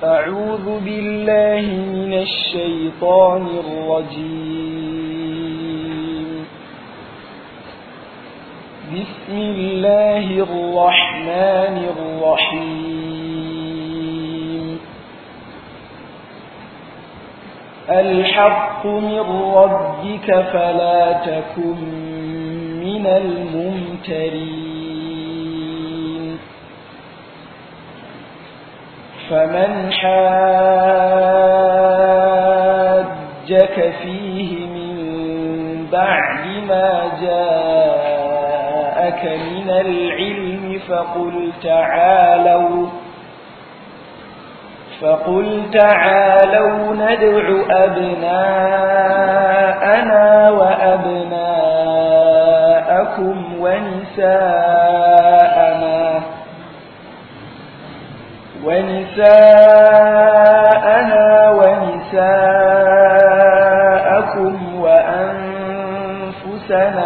أعوذ بالله من الشيطان الرجيم بسم الله الرحمن الرحيم الحق من ربك فلا تكن من الممترين فمن حاجك فيه من بعد ما جاءك من العلم فقل تعالوا فقل تعالوا ندع أبناءنا وأبناءكم ونساءنا ونساءنا ونساءكم وأنفسنا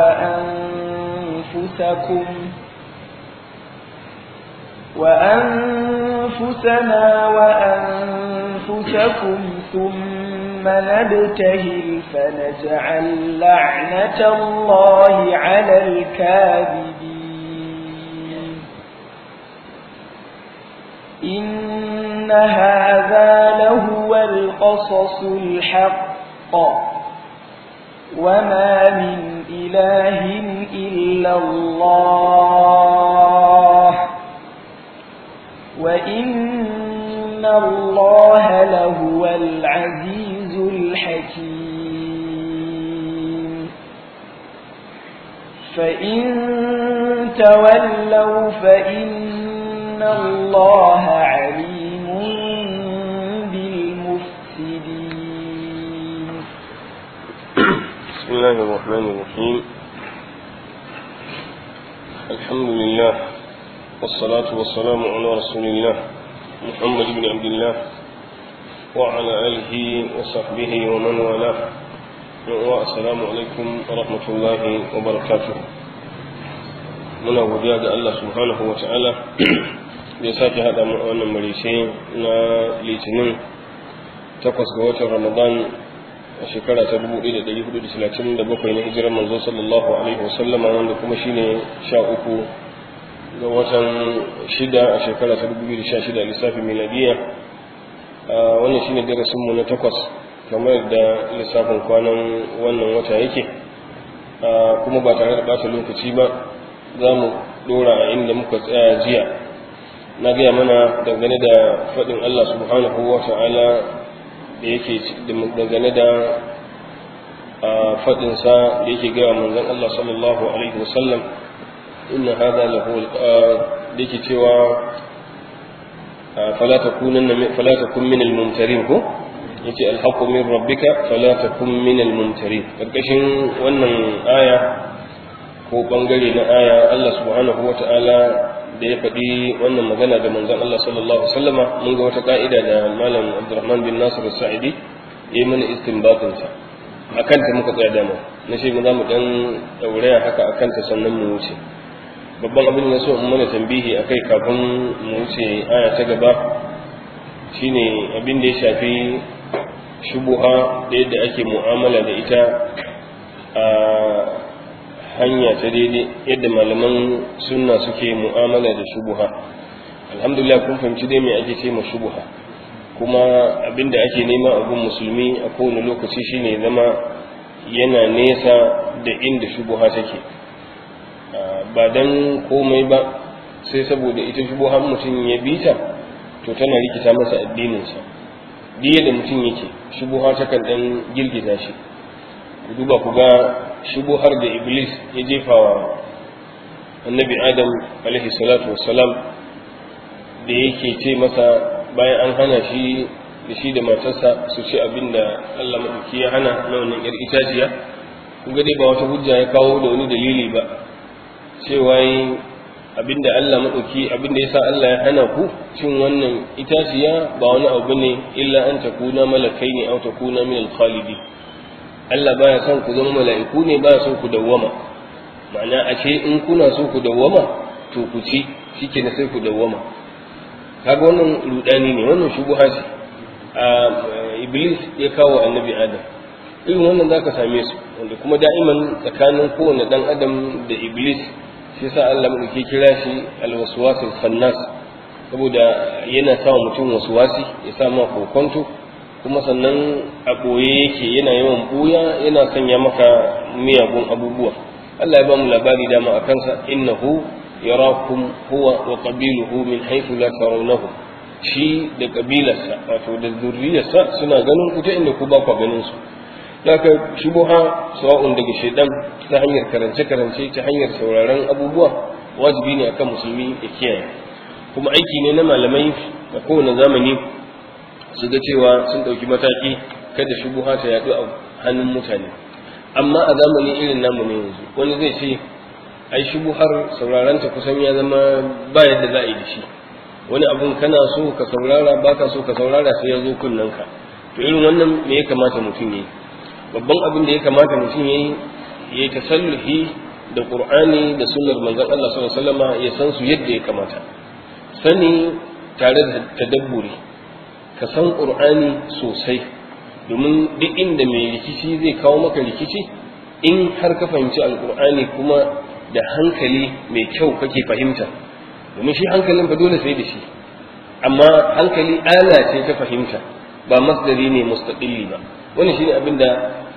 وأنفسكم وأنفسنا وأنفسكم ثم نبتهل فنجعل لعنة الله على الكاذبين إن هذا لهو القصص الحق وما من إله إلا الله وإن الله لهو العزيز الحكيم فإن تولوا فإن الله عليم بالمفسدين بسم الله الرحمن الرحيم الحمد لله والصلاة والسلام على رسول الله محمد بن عبد الله وعلى آله وصحبه ومن والاه والسلام عليكم ورحمة الله وبركاته muna godiya ga Allah subhanahu wa ta'ala da ya sake haɗa mu a wannan marice na litinin takwas ga watan ramadan a shekara ta 1437 na hijirar manzo sallallahu alaihi wasallama wanda kuma shine sha uku ga watan shida a shekara ta 2016 lissafi miladiya wannan shine darasinmu na takwas kamar da lissafin kwanan wannan wata yake kuma ba tare da bata lokaci ba za mu dora a inda muka tsaya jiya na gaya mana dangane da faɗin Allah subhanahu wa ta'ala da yake dangane da faɗinsa da yake gaya manzon Allah sallallahu alaihi wasallam إن هذا له ديك تيوا فلا تكونن فلا تكن من الممترين هو yace alhaqu min rabbika fala takun min almumtarin karkashin wannan aya ko bangare na aya Allah subhanahu wataala da ya faɗi wannan magana da manzon Allah sallallahu alaihi wasallama mun ga wata ka'ida da malam Abdurrahman bin Nasir Sa'idi yayi mana istinbatin sa akan ta muka tsaya dama na ce mu za mu dan dauraya haka akan ta sannan mu wuce babban abin da so in mana tambihi akai kafin mu wuce aya ta gaba shine abin da ya shafi shubuha da yadda ake mu'amala da ita a hanya ta daidai yadda malaman sunna suke mu'amala da shubuha alhamdulillah kun fahimci dai me ake ce ma shubuha kuma abin da ake nema a gun musulmi a kowane lokaci shine zama yana nesa da inda shubuha take ba dan komai ba sai saboda ita shubuhan mutum ya bita to tana rikita masa addininsa diya da mutum yake shubuha takan dan girgiza shi ku duba ku ga shubuhar da iblis ya jefa wa annabi adam alaihi salatu wassalam da yake ce masa bayan an hana shi da shi da matarsa su ci abin da allah maɗauki ya hana na wannan yar itaciya kun ga dai ba wata hujja ya kawo da wani dalili ba cewa abinda Allah maɗauki abinda ya sa Allah ya hana ku cin wannan itaciya ba wani abu ne illa an takuna malakai ne au takuna min al-khalidi Allah baya son ku zama mala'iku ne baya son ku dawwama ma'ana a ce in kuna so ku dawwama to ku ci shike na sai ku dawwama kaga wannan rudani ne wannan shubuha ce iblis ya kawo annabi adam irin wannan zaka same su wanda kuma da'iman tsakanin kowane dan adam da iblis shi yasa Allah mu ke kira shi alwaswasul khannas saboda yana sa mutum waswasi ya sa ma kokonto kuma sannan a ɓoye yake yana yawan ɓuya yana sanya maka miyagun abubuwa Allah ya ba mu labari dama a kansa innahu yarakum huwa wa qabiluhu min haythu la tarawnahu shi da kabilarsa wato da zurriyarsa suna ganin ku ta inda ku ba ku ganin su daga shubuha sawa'un daga shaidan ta hanyar karance karance ta hanyar sauraron abubuwa wajibi ne akan musulmi ya kiyaye kuma aiki ne na malamai a kowane zamani su ga cewa sun ɗauki mataki kada shubuha ta yaɗu a hannun mutane amma a zamani irin namu ne yanzu wani zai ce ai shubuhar sauraron ta kusan ya zama ba yadda za a yi da shi wani abun kana so ka saurara ba ka so ka saurara sai ya zo kunnen ka to irin wannan me ya kamata mutum ya yi babban abin da ya kamata mutum ya yi ya yi tasalluhi da qur'ani da sunnar manzon Allah sallallahu alaihi wasallam ya san su yadda ya kamata sani tare da tadabburi ka san ƙur'ani sosai domin duk inda mai rikici zai kawo maka rikici in har ka fahimci alƙur'ani kuma da hankali mai kyau kake fahimta domin shi hankalin fa dole sai da shi amma hankali ala ce ta fahimta ba masdari ne mustaqilli ba wani shine abin da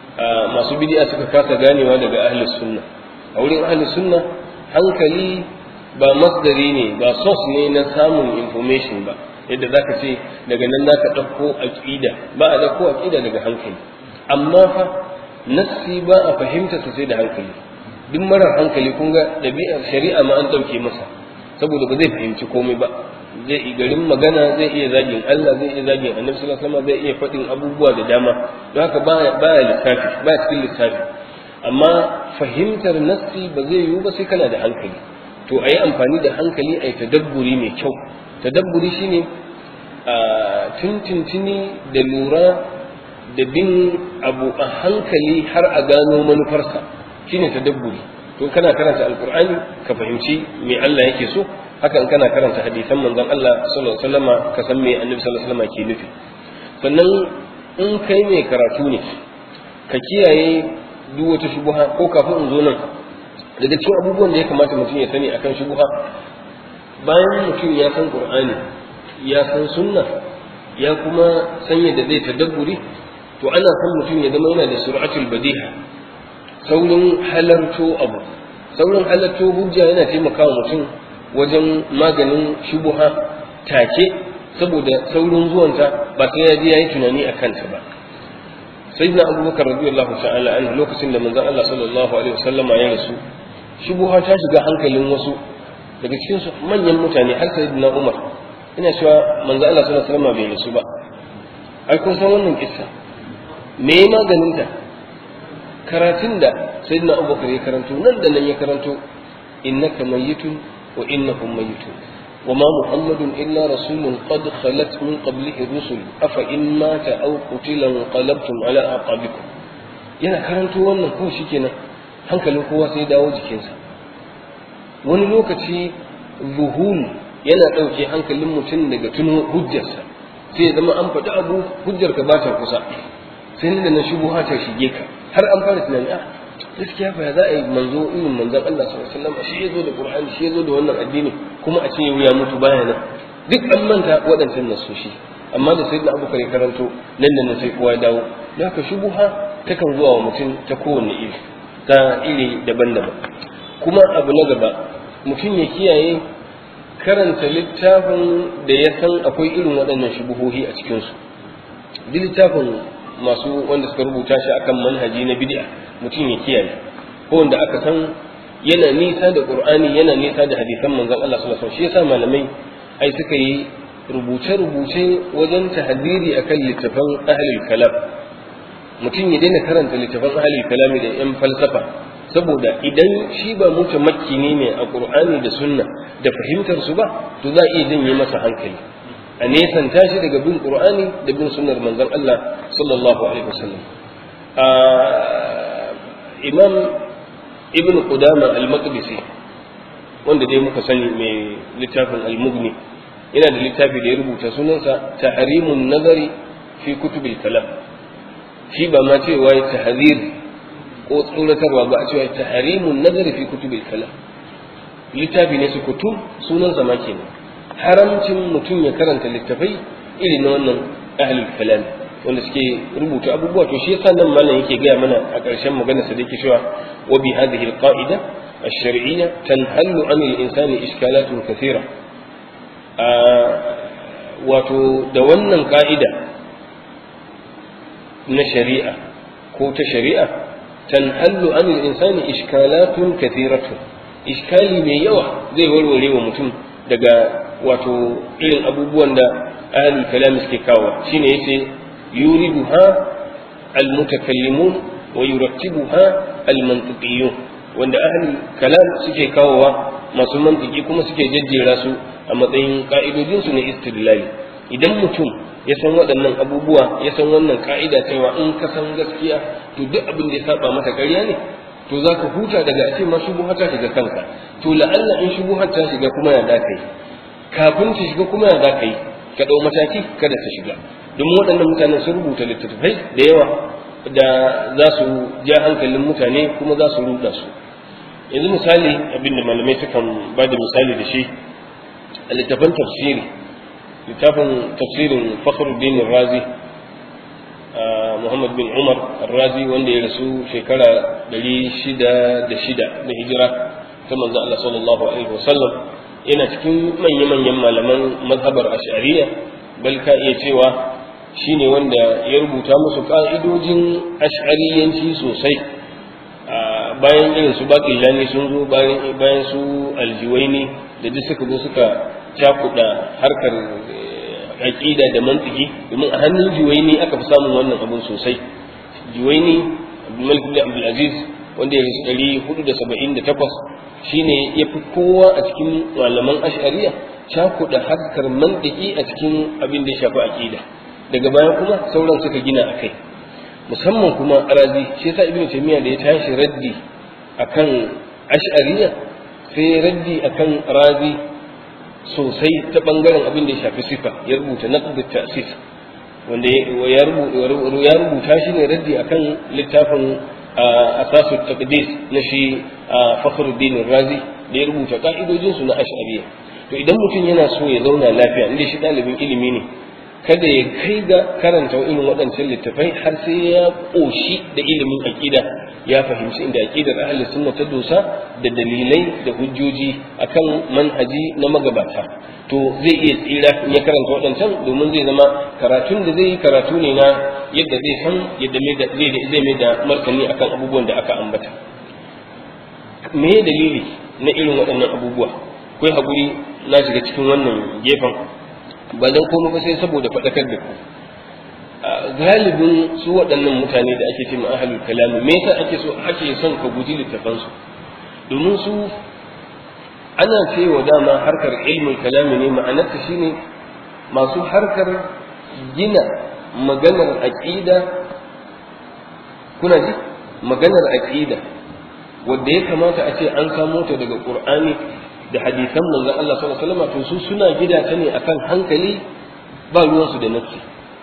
masu bid'a suka kasa ganewa daga ahlus sunna a wurin ahlus sunna hankali ba masdari ne ba source ne na samun information ba yadda zaka ce daga nan zaka ɗauko aqida ba a ɗauko aqida daga hankali amma fa nassi ba a fahimta sai da hankali duk marar hankali kun ga ɗabi'ar shari'a ma an ɗauke masa saboda ba zai fahimci komai ba zai yi garin magana zai iya zagin Allah zai iya zagin Annabi sallallahu alaihi wasallam zai iya faɗin abubuwa da dama don haka baya baya lissafi baya cikin lissafi amma fahimtar nassi ba zai yiwu ba sai kana da hankali to a yi amfani da hankali a yi tadabburi mai kyau tadabburi shine a tuntuntuni da lura da bin abu a hankali har a gano manufarsa shine tadabburi to kana karanta alkur'ani ka fahimci me Allah yake so haka in kana karanta hadisan manzon Allah sallallahu alaihi wasallama ka san me annabi sallallahu alaihi wasallama ke nufi sannan in kai mai karatu ne ka kiyaye duk wata shubuha ko kafin in zo nan daga cikin abubuwan da ya kamata mutum ya sani akan shubuha bayan mutum ya san qur'ani ya san sunna ya kuma san yadda zai tadabburi to ana son mutum ya zama yana da sur'atul badiha saurin halarto abu saurin halarto hujja yana taimakawa mutum wajen maganin shubuha take saboda saurin zuwanta ba sai ya je yayi tunani a kanta ba sayyidina abubakar radiyallahu ta'ala anhu lokacin da manzon Allah sallallahu alaihi wasallama ya rasu shubuha ta shiga hankalin wasu daga cikin su manyan mutane har sayyidina Umar ina cewa manzon Allah sallallahu alaihi wasallama bai rasu ba ai kun san wannan kissa me maganin ta karatun da sayyidina abubakar ya karanto nan da nan ya karanto innaka mayyitun wa innahum mayyitun وما محمد إلا رسول قد خلت من قبله الرسل أفإن مات أو قتل انقلبتم على أعقابكم yana karanto wannan ko shikenan hankalin kowa sai dawo jikinsa wani lokaci zuhul yana ɗauke hankalin mutum daga tuno hujjarsa sai ya zama an faɗi abu hujjarka ba ta kusa sai da na shubu ta shige ka har an fara tunani a gaskiya fa za a yi manzo irin manzon Allah sallallahu alaihi wasallam shi yazo da Qur'ani shi yazo da wannan addini kuma a ce ya mutu baya nan duk an manta waɗancan nasoshi amma da sayyidina Abu Bakar karanto nan da nan sai kowa ya dawo da haka shubuha takan zuwa wa mutum ta kowanne iri ta iri daban-daban kuma abu na gaba mutum ya kiyaye karanta littafin da ya san akwai irin waɗannan shubuhohi a cikinsu duk littafin masu wanda suka rubuta shi akan manhaji na bid'a mutum ya kiyaye ko wanda aka san yana nisa da qur'ani yana nisa da hadisan manzon Allah sallallahu alaihi wasallam shi yasa malamai ai suka yi rubuce-rubuce wajen tahdiri akan littafan ahlul kalam mutum ya daina karanta littafan ahlul kalam da yan falsafa saboda idan shi ba mutamakkini ne a qur'ani da sunna da fahimtar su ba to za a iya janye masa hankali a nesanta shi daga bin qur'ani da bin sunnar manzon Allah sallallahu alaihi wasallam imam ibn qudama al-maqdisi wanda dai muka sani mai littafin al-mughni yana da littafi da ya rubuta sunansa tahrimun nazari fi kutubil kalam shi ba ma cewa ya tahzir ko tsoratarwa ba a cewa tahrimun nazari fi kutubil kalam littafi ne su kutum sunansa ma kenan haramcin mutum ya karanta littafai irin na wannan ahlul kalam wanda suke rubuta abubuwa to shi yasa nan malam yake gaya mana a ƙarshen magana sa da yake cewa wa bi hadhihi alqa'ida الشرعية تنحل عن الإنسان إشكالات كثيرة wato da wannan ka'ida na shari'a ko ta shari'a tanhallu an insani iskalatun kathiratun iskali mai yawa zai warware wa mutum daga wato irin abubuwan da ahlul kalam suke kawo shine yace yuriduha almutakallimun wa yurattibuha almantiqiyun wanda ahlul kalam suke kawowa masu mantiki kuma suke jejjera su a matsayin ka'idodinsu na istidlali idan mutum ya san waɗannan abubuwa ya san wannan ka'ida cewa in ka san gaskiya to duk abin da ya saba mata ƙarya ne to za ka huta daga a ce ma shubuha ta shiga kanka to la'alla in shubuha ta shiga kuma ya za ka yi kafin ta shiga kuma ya za ka yi ka ɗau mataki kada ta shiga domin waɗannan mutanen sun rubuta littattafai da yawa da za su ja hankalin mutane kuma za su ruɗa su yanzu misali abinda malamai sukan ba da misali da shi a littafin tafsiri littafin tafsirin fakhruddin razi muhammad bin umar razi wanda ya rasu shekara 606 da hijira ta manzo Allah sallallahu alaihi wasallam yana cikin manya-manyan malaman mazhabar ash'ariyya bal ka iya cewa shine wanda ya rubuta musu ka'idojin ash'ariyanci sosai bayan irin su baƙillani sun zo bayan su aljiwaini da duk suka zo suka cakuɗa harkar aƙida da mantiki domin a hannun jiwaini aka fi samun wannan abun sosai jiwaini abdulmalik bin abdulaziz wanda ya rasu ɗari hudu da saba'in da takwas shine ya fi kowa a cikin malaman ash'ariya cakuɗa harkar mantiki a cikin abin da ya shafi aƙida daga baya kuma sauran suka gina a kai musamman kuma arazi shi yasa ibnu taymiya da ya tashi raddi akan ash'ariyya sai raddi akan razi sosai ta bangaren abin da ya shafi sifa ya rubuta naqd ta'sis wanda ya rubuta ya rubuta shi ne raddi akan littafin asasu taqdis na shi fakhruddin razi da ya rubuta ka'idojin su na ash'ariyya to idan mutum yana so ya zauna lafiya inda shi dalibin ilimi ne kada ya kai ga karanta irin waɗancan littafai har sai ya ƙoshi da ilimin aƙida ya fahimci inda aƙidar ahli sunna ta dosa da dalilai da hujjoji akan manhaji na magabata to zai iya tsira in ya karanta waɗancan domin zai zama karatun da zai yi karatu ne na yadda zai san yadda zai mai da martani akan abubuwan da aka ambata me dalili na irin waɗannan abubuwa kai haƙuri na shiga cikin wannan gefen ba dan komai ba sai saboda faɗakar da ku galibin su waɗannan mutane da ake ce ahlul kalami me yasa ake so ake son ka guji littafan su domin su ana cewa dama harkar ilmin kalami ne ma'anarta shine masu harkar gina maganar aqida kuna ji maganar aqida wanda ya kamata a ce an samo ta daga qur'ani da hadisan manzon Allah sallallahu alaihi wasallam to su suna gida ta ne akan hankali ba ruwan su da nafsi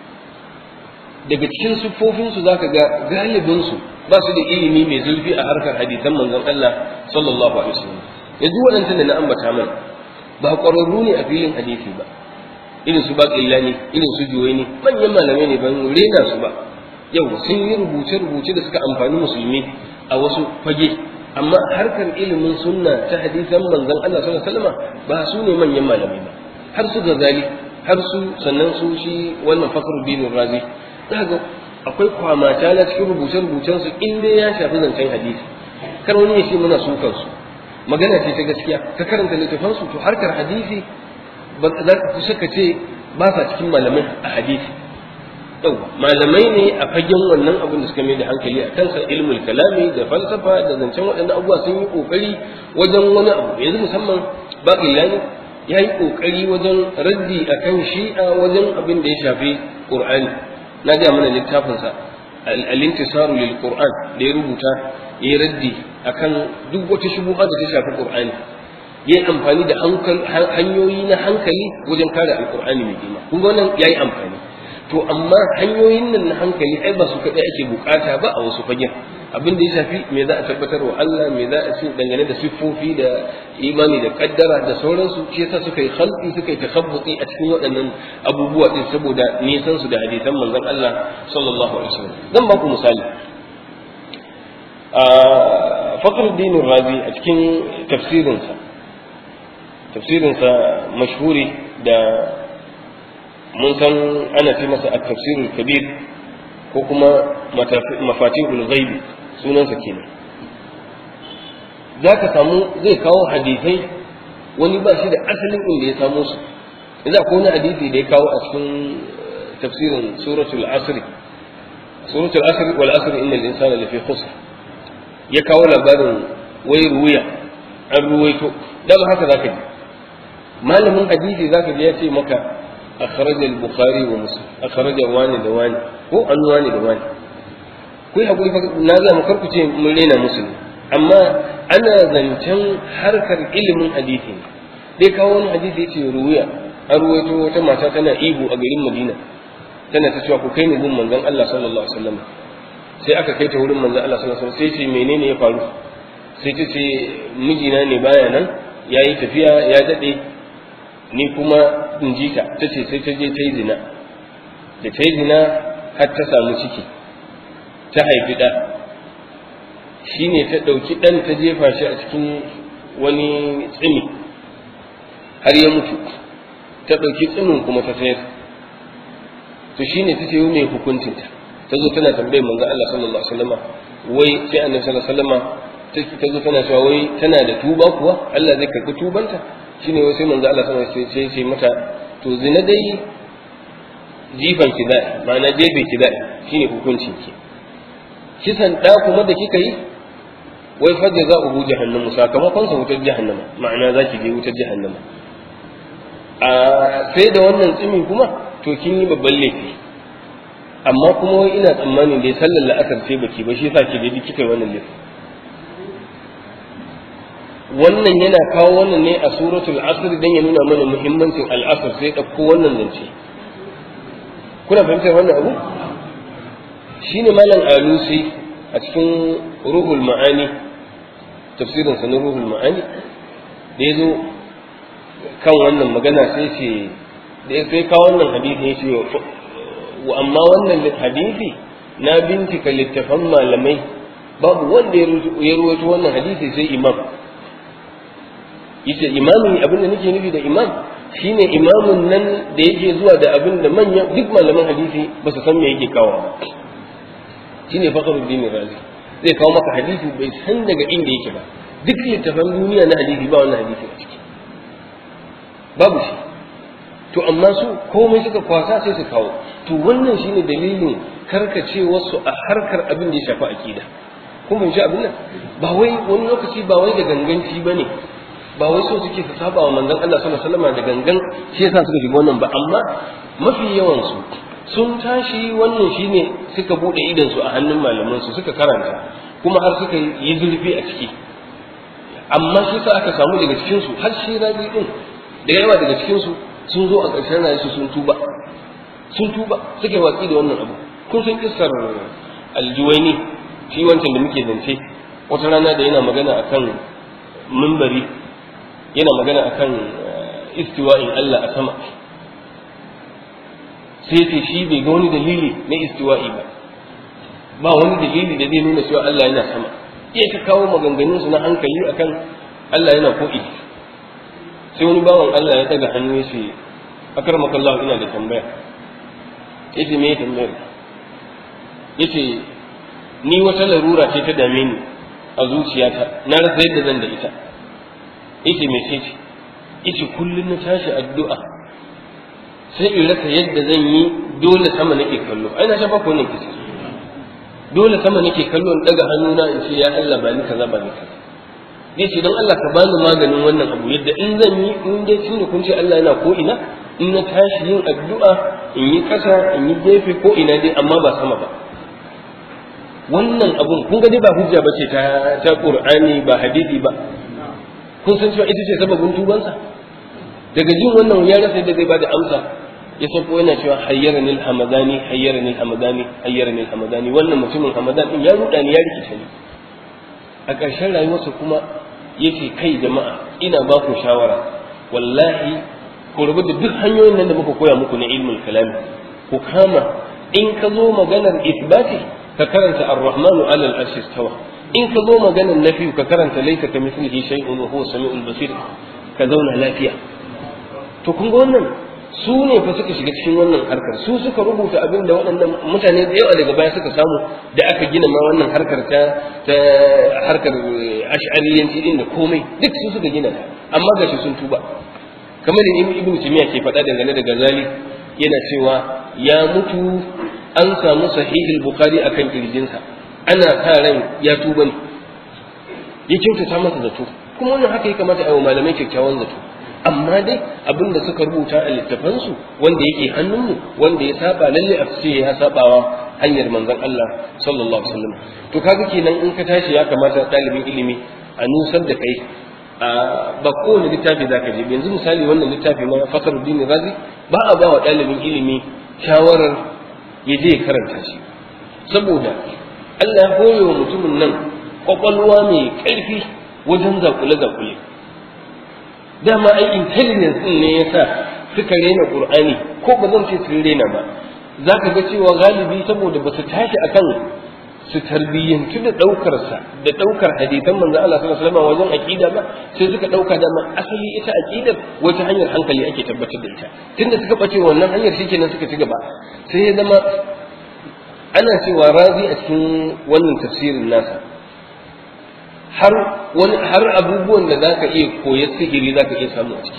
daga cikin siffofin su zaka ga galibin su ba su da ilimi mai zurfi a harkar hadisan manzon Allah sallallahu alaihi wasallam yanzu waɗancan da na ambata mana ba ƙwararru ne a filin hadisi ba irin su baƙillani irin su juwaini manyan malamai ne ban rena su ba yau sun yi rubuce-rubuce da suka amfani musulmi a wasu fage amma harkar ilimin sunna ta hadisan manzon Allah sallallahu alaihi wasallam ba su ne manyan malamai ba har su gazali har su sannan su shi wannan fakhruddin razi zaka akwai kwamata na cikin rubuce rubucen su in dai ya shafi zancen hadisi kar wani ya ce muna su kansu magana ce ta gaskiya ka karanta littafan su to harkar hadisi ba za ka shaka ce ba sa cikin malamai a hadisi yau malamai ne a fagen wannan abin da suka mai da hankali a kansa ilmul kalami da falsafa da zancen waɗannan abubuwa sun yi ƙoƙari wajen wani abu yanzu musamman baƙillani ya yi ƙoƙari wajen raddi a kan shi'a wajen abin da ya shafi ƙur'ani na ga mana littafinsa al-intisaru lil qur'an da ya rubuta ya yi raddi akan duk wata shubuha da ta shafi ƙur'ani ya yi amfani da hanyoyi na hankali wajen kare alkur'ani mai girma kun ga wannan ya yi amfani to amma hanyoyin nan na hankali ai ba su kaɗai ake bukata ba a wasu fagen abin da ya shafi me za a tabbatar wa Allah me za a ce dangane da siffofi da imani da kaddara da sauransu shi yasa suka yi khalqi suka yi takhabbuti a cikin waɗannan abubuwa din saboda nisan su da hadisan manzon Allah sallallahu alaihi wasallam zan ba ku misali a Fakhruddin Razi a cikin tafsirinsa tafsirinsa mashhuri da mun san ana ce masa at-tafsirul kabir ko kuma mafatihul ghaibi sunansa kenan zaka samu zai kawo hadisai wani ba shi da asalin inda ya samo su idan ko wani hadisi da ya kawo a cikin tafsirin suratul asr suratul asr wal asr innal insana lafi khusr ya kawo labarin wai ruya an ruwaito da ba haka zaka ji malamin hadisi zaka ji ya ce maka أخرج البخاري ومسلم أخرج واني دواني هو عن واني دواني كوي أقول لك نازل مكركو تي ملينا مسلم أما أنا زنتن حركة علم حديثي dai kawo wani hadisi yace ruwiya an ruwaito wata mata tana ihu a garin Madina tana ta cewa ku kai ni gun manzon Allah sallallahu alaihi wasallam sai aka kai ta wurin manzon Allah sallallahu alaihi wasallam sai ce menene ya faru sai ta ce mijina ne baya nan yayi tafiya ya dade ni kuma in ji ta ta ce sai ta je ta yi zina da ta yi zina har ta samu ciki ta haifi ɗa shi ne ta ɗauki ɗan ta jefa shi a cikin wani tsimi har ya mutu ta ɗauki tsimin kuma ta sayar to shi ne ta ce mai hukuncinta ta zo tana tambayar manzo Allah sallallahu alaihi wasallama wai sai annabi sallallahu alaihi wasallama ta zo tana cewa wai tana da tuba kuwa Allah zai karɓi tubanta shine wai sai manzo Allah sallallahu alaihi wasallam sai mata to zina dai jifan ki da ma'ana jebe ki da shine hukuncin ki kisan da kuma da kika yi wai fa jaza'uhu jahannamu sakamakon sa wutar jahannama ma'ana zaki je wutar jahannama a sai da wannan tsimi kuma to kin yi babban laifi amma kuma wai ina tsammanin dai sallar la'asar ce baki ba shi yasa ki je kika yi wannan laifi wannan yana kawo wannan ne a suratul asr dan ya nuna mana muhimmancin al'asr sai ɗauko wannan zance kuna fahimtar wannan abu shine malam alusi a cikin ruhul ma'ani tafsirin sa na ruhul ma'ani da yazo kan wannan magana sai ce da sai kawo wannan hadisi ya ce wa amma wannan hadisi na bincika littafan malamai babu wanda ya ruwaito wannan hadisi sai imam yace imami abin da nake nufi da imam shine imamun nan da yake zuwa da abin da manya duk malaman hadisi ba su san me yake kawo ba shine fakhruddin razi zai kawo maka hadisi bai san daga inda yake ba duk littafan duniya na hadisi ba wannan hadisi a ciki babu shi to amma su komai suka kwasa sai su kawo to wannan shine dalilin karkacewarsu a harkar abin da ya shafi aqida kun fahimci abin nan ba wai wani lokaci ba wai da ganganci bane ba wai so suke su saba wa manzon Allah sallallahu alaihi wasallam da gangan shi yasa suka shiga wannan ba amma mafi yawan su sun tashi wannan shine suka bude idan su a hannun malaman su suka karanta kuma har suka yi zurfi a ciki amma shi sa aka samu daga cikin su har shi rabi din da yawa daga cikin su sun zo a ƙarshen rayuwarsu sun tuba sun tuba suke watsi da wannan abu kun san kissar aljuwaini shi wancan da muke zance wata rana da yana magana akan mimbari yana magana akan istiwa'in Allah a sama sai ce shi bai ga wani dalili na istiwa'i ba ba wani dalili da zai nuna cewa Allah yana sama iya ta kawo maganganun su na hankali akan Allah yana ko'i sai wani bawan Allah ya daga hannu ya ce akramaka Allah ina da tambaya yace me tambayar yace ni wata larura ce ta dame ni a zuciyata na rasa yadda zan da ita yace me ce yace kullun na tashi addu'a sai in rasa yadda zan yi dole sama nake kallo ai na shafa ko ne kisa dole sama nake kallo in daga hannuna in ce ya Allah ba ni kaza ba ni kaza zai ce don Allah ka bani maganin wannan abu yadda in zan yi in dai tun da kun ce Allah yana ko ina in na tashi yin addu'a in yi kasa in yi gefe ko ina dai amma ba sama ba wannan abun kun ga dai ba hujja ba ce ta ta qur'ani ba hadisi ba kun san cewa ita ce sababin tubansa daga jin wannan ya rasa yadda zai bada amsa ya sauko yana cewa hayyarani alhamadani hayyarani alhamadani hayyarani alhamadani wannan mutumin hamadan din ya ruda ni ya rikice ni a ƙarshen rayuwarsa kuma yace kai jama'a ina ba ku shawara wallahi ku rabu da duk hanyoyin nan da muka koya muku na ilmul kalam ku kama in ka zo maganar isbati ka karanta ar-rahmanu ala al-arshi istawa in ka zo maganar nafi ka karanta laysa ka mithlihi shay'un wa huwa samiul basir ka zauna lafiya to kun ga wannan su ne fa suka shiga cikin wannan harkar su suka rubuta abin da waɗannan mutane da yawa daga baya suka samu da aka gina ma wannan harkar ta ta harkar ash'ariyanci din da komai duk su suka gina ta amma gashi sun tuba kamar da ibnu timiya ke faɗa dangane da gazali yana cewa ya mutu an samu sahihul bukhari akan kirjinsa ana sa ran ya tuba ne ya kyautata masa zato kuma wannan haka ya kamata a yi malamai kyakkyawan zato amma dai abin da suka rubuta a littafansu wanda yake hannunmu wanda ya saba lalle a ce ya sabawa hanyar manzon Allah sallallahu alaihi wasallam to kaga kenan in ka tashi ya kamata ɗalibin ilimi a nusar da kai a ba kowane littafi zaka je yanzu misali wannan littafi na Fakhruddin Razi ba a ba wa ɗalibin ilimi shawarar ya je ya karanta shi saboda Allah ya koyo wa mutumin nan kwakwalwa mai ƙarfi wajen zakule-zakule dama ai intelligence din ne yasa suka rena qur'ani ko ba zan ce sun rena ba zaka ga cewa galibi saboda ba su tashi akan su tarbiyyantu da daukar sa da daukar hadisan manzo Allah sallallahu alaihi wasallam wajen aqida ba sai suka dauka dama asali ita aqidar wata hanyar hankali ake tabbatar da ita tunda suka bace wannan hanyar shikenan suka ci gaba sai ya zama ana cewa razi a cikin wannan tafsirin nasa har wani har abubuwan da zaka iya koyar sihiri zaka iya samu a ciki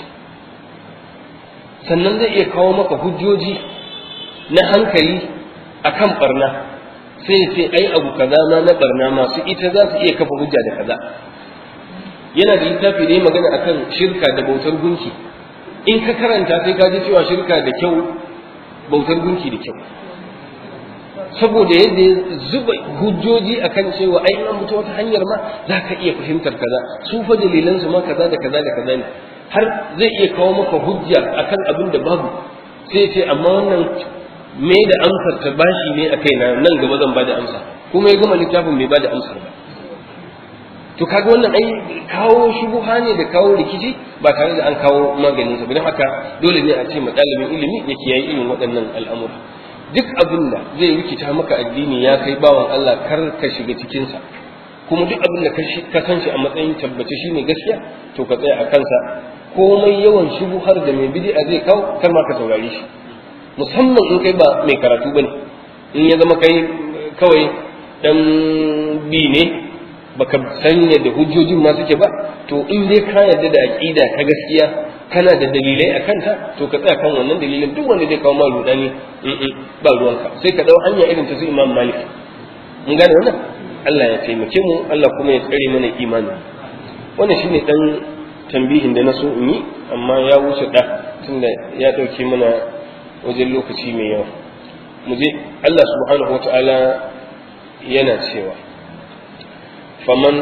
sannan zai iya kawo maka hujjoji na hankali akan barna sai ya ce ai abu kaza ma na barna masu ita za su iya kafa hujja da kaza yana da littafi da ya magana akan shirka da bautar gunki in ka karanta sai ka ji cewa shirka da kyau bautar gunki da kyau saboda yadda ya zuba hujjoji akan cewa ai an mutu wata hanyar ma za ka iya fahimtar kaza su fa dalilan su ma kaza da kaza da kaza ne har zai iya kawo maka hujja akan abin da babu sai ce amma wannan me da amsar ta bashi ne a kaina nan gaba zan bada amsa kuma ya gama littafin bai bada amsar ba to kaga wannan ai kawo shubuha ne da kawo rikici ba tare da an kawo maganin sa don haka dole ne a ce ma ɗalibin ilimi ya kiyaye irin waɗannan al'amura duk abin da zai rikita maka addini ya kai bawan Allah kar ka shiga cikinsa kuma duk abin da ka san shi a matsayin tabbace shine gaskiya to ka tsaya a kansa komai yawan shubuhar da mai bid'a zai kawo kar ma ka saurare shi musamman in kai ba mai karatu bane in ya zama kai kawai dan bi ne baka sanya da hujjojin ma suke ba to in dai ka yarda da aqida ta gaskiya kana da dalilai a kanta to ka tsaya kan wannan dalilin duk wanda zai kawo ma rudani ba ruwanka sai ka dau hanya irin ta su Imam Malik mun gane wannan Allah ya taimake mu Allah kuma ya tsare mana imani wannan shine dan tambihin da na so in yi amma ya wuce da tunda ya dauke mana wajen lokaci mai yawa mu je Allah subhanahu wataala yana cewa فمن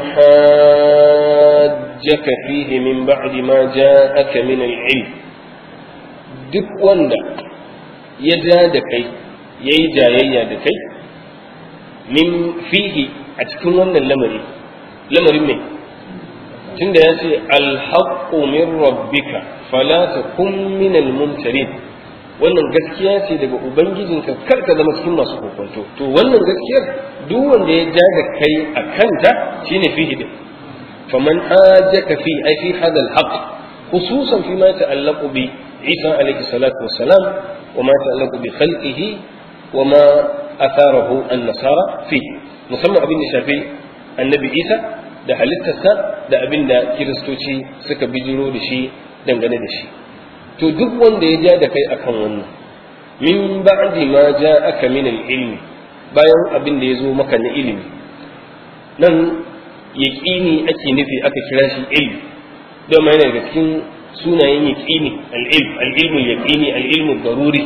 حاجك فيه من بعد ما جاءك من العلم duk wanda ya ja da kai ya yi jayayya da kai min fihi a cikin wannan lamari lamarin mai tunda ya ce alhaqqu min rabbika fala takun min almumtarin wannan gaskiya ce daga ubangijinka kar ka zama cikin masu kokonto to wannan gaskiyar duk wanda ya ja da kai a kanta shine fihi din faman hajjaka fi ai fi hada alhaq khususan fi ma ta'allaqu bi Isa alayhi salatu wassalam wa ma ta'allaqu bi khalqihi wa ma atharahu an-nasara fi musamman abin da shafi annabi Isa da halittarsa da abin da kiristoci suka bijiro da shi dangane da shi to duk wanda ya ja da kai akan wannan min ba'di ma ja'aka min al-ilmi bayan abin da ya zo maka na ilimi nan yaqini ake nufi aka kira shi ilmi don yana daga cikin sunayen yaqini al-ilm al-ilmu yaqini al-ilmu daruri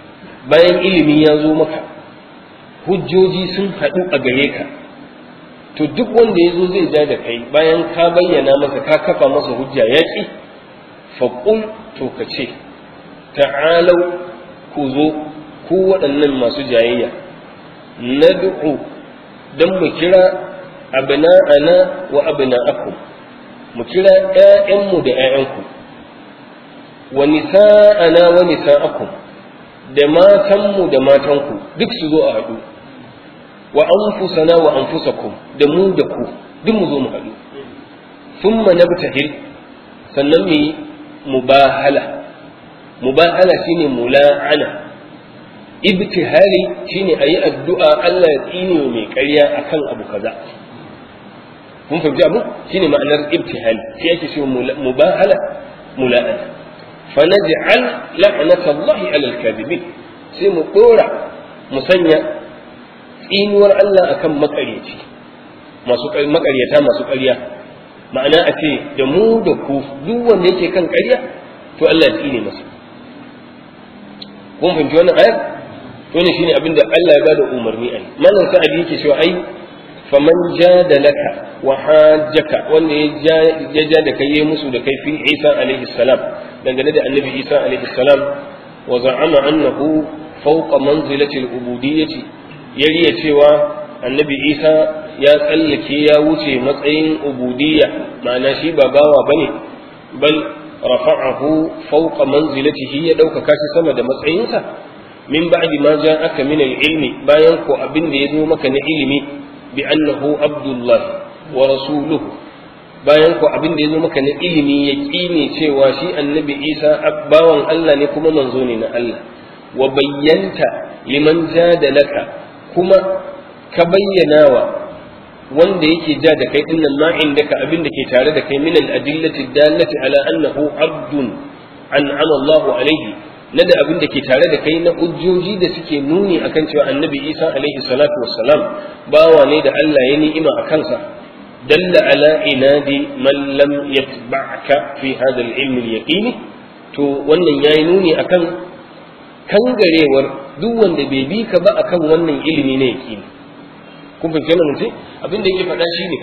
bayan ilimi ya zo maka hujjoji sun haɗu a gare ka to duk wanda ya zo zai ja da kai bayan ka bayyana masa ka kafa masa hujja ya ƙi faƙul to ka ce ta'alau ku zo ku waɗannan masu jayayya nad'u dan mu kira abna'ana wa abna'akum mu kira ƴaƴanmu da ƴaƴanku wa nisa'ana wa nisa'akum da matanmu da matanku duk su zo a haɗu wa anfusana wa anfusakum da mu da ku duk mu zo mu haɗu thumma nabtahil sannan mu yi mubahala mubahala shine mula'ana ibtihali shine ayi addu'a Allah ya tsine mai ƙarya akan abu kaza mun fahimci abu shine ma'anar ibtihali sai yake cewa mubahala mula'ana fa naj'al la'nata Allah 'ala al-kadhibin sai mu dora mu sanya tsinuwar Allah akan makaryaci masu makaryata masu ƙarya ma'ana a ce da mu da ku duk wanda yake kan ƙarya to Allah ya tsine masa kun fahimci wannan ayar to ne shine abinda Allah ya bada umarni ai malam sa'adi yake cewa ai faman jadalaka wa hajjaka wanda ya ya ja da kai yayi musu da kai fi Isa alaihi salam dangane da annabi Isa alaihi salam wa za'ama annahu fawqa manzilati al-ubudiyyati yariya cewa annabi Isa ya tsallake ya wuce matsayin ubudiyya ma'ana shi ba bawa bane bal rafa'ahu fawqa manzilatihi ya ɗaukaka shi sama da matsayinsa min ba'di ma ja'aka min al-ilmi bayan ko abin da ya zo maka na ilimi bi annahu abdullah wa rasuluhu bayan ko abin da ya zo maka na ilimi ya kine cewa shi annabi Isa bawan Allah ne kuma manzo ne na Allah wa bayyanta liman jadalaka kuma ka bayyanawa wanda yake ja da kai dinnan ma indaka abin da ke tare da kai min al-adillati dallati ala annahu abdun an'ama Allahu alaihi na da abin da ke tare da kai na hujjoji da suke nuni akan cewa annabi Isa alaihi salatu wassalam bawa ne da Allah ya ni'ima a kansa dalla ala inadi man lam yatba'ka fi hadha al-ilm al-yaqini to wannan yayi nuni akan kangarewar duk wanda bai bi ka ba akan wannan ilimi ne yaqini kun fahimci wannan mutum abin da yake faɗa shine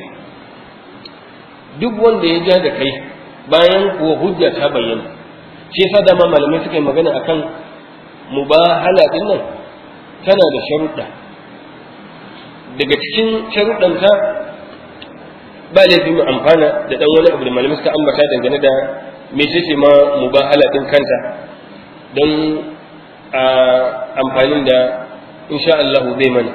duk wanda ya ja da kai bayan kuwa hujja ta bayyana shi yasa dama malamai suka yi magana akan mubahala din nan tana da sharuɗa daga cikin sharuɗanta ba laifi mu amfana da ɗan wani abu da malamai suka ambata dangane da me ce ma mubahala din kanta don a amfanin da insha Allah zai mana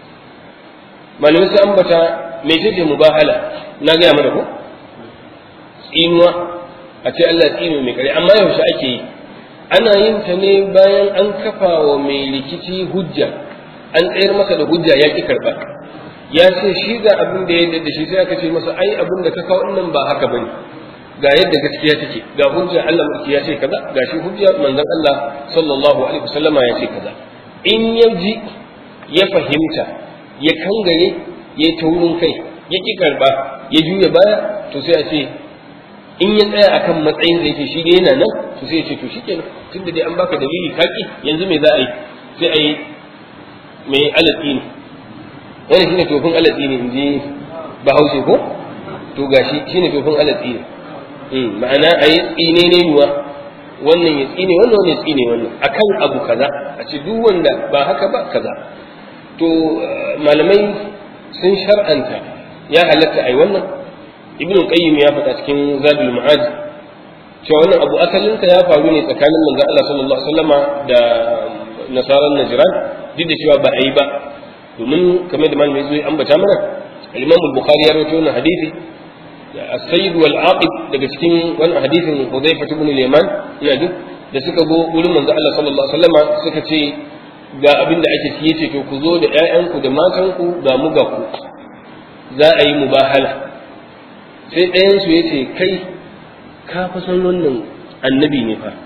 malamai sun ambata me ce mubahala na gaya mana ko tsinuwa a ce Allah tsino mai kare amma yaushe ake yi ana yin ta ne bayan an kafa wa mai rikici hujja an tsayar masa da hujja ya ki karba ya ce shi ga abin da ya yadda da shi sai aka ce masa ai abin da ka kawo nan ba haka bane ga yadda gaskiya take ga hujja Allah mulki ya ce kaza ga shi hujja manzon Allah sallallahu alaihi wasallama ya ce kaza in ya ji ya fahimta ya kangare ya taurin kai ya ki karba ya juya baya to sai a ce in ya tsaya akan matsayin da yake shi ne yana nan to sai ya ce to shikenan tunda dai an baka dalili kaki yanzu me za a yi sai a yi mai alatsi ne wani shine tofin alatsi ne in ji bahaushe ko to gashi shine tofin alatsi ne ma'ana a yi tsine ne nuwa wannan ya tsine wannan wannan ya tsine wannan akan abu kaza a ce duk wanda ba haka ba kaza to malamai sun shar'anta ya halatta ai wannan ibn qayyim ya faɗa cikin zadul ma'ad cewa wannan abu asalinsa ya faru ne tsakanin manzon Allah sallallahu alaihi wasallama da nasaran najran duk da cewa ba a yi ba domin kamar da malamai zai ambata mana al-imam al-bukhari ya rawaito wannan hadisi as-sayyid wal aqib daga cikin wannan hadisin hudayfa ibn al-yaman ina duk da suka go wurin manzon Allah sallallahu alaihi wasallama suka ce ga abin da ake ciye ce to ku zo da ƴaƴanku da matanku ga mu ga ku za a yi mubahala sai ɗayansu ya ce kai ka fa san wannan annabi ne fa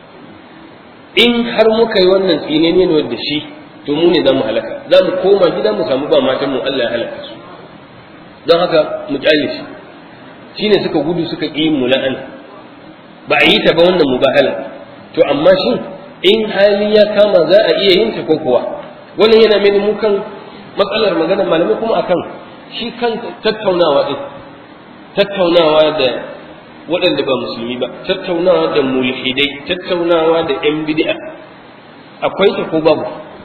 in har muka yi wannan tsine ne da shi to mu ne za mu halaka za mu koma gida mu samu ba matan mu Allah ya halaka su don haka mu kyale shi shine suka gudu suka ƙi mu la'ana ba a yi ta ba wannan mubahala to amma shin in hali ya kama za a iya yin ta ko kuwa wannan yana mini mu kan matsalar maganar malamai kuma akan shi kan tattaunawa din tattaunawa da waɗanda ba musulmi ba tattaunawa da mulhidai tattaunawa da yan bid'a akwai ta ko babu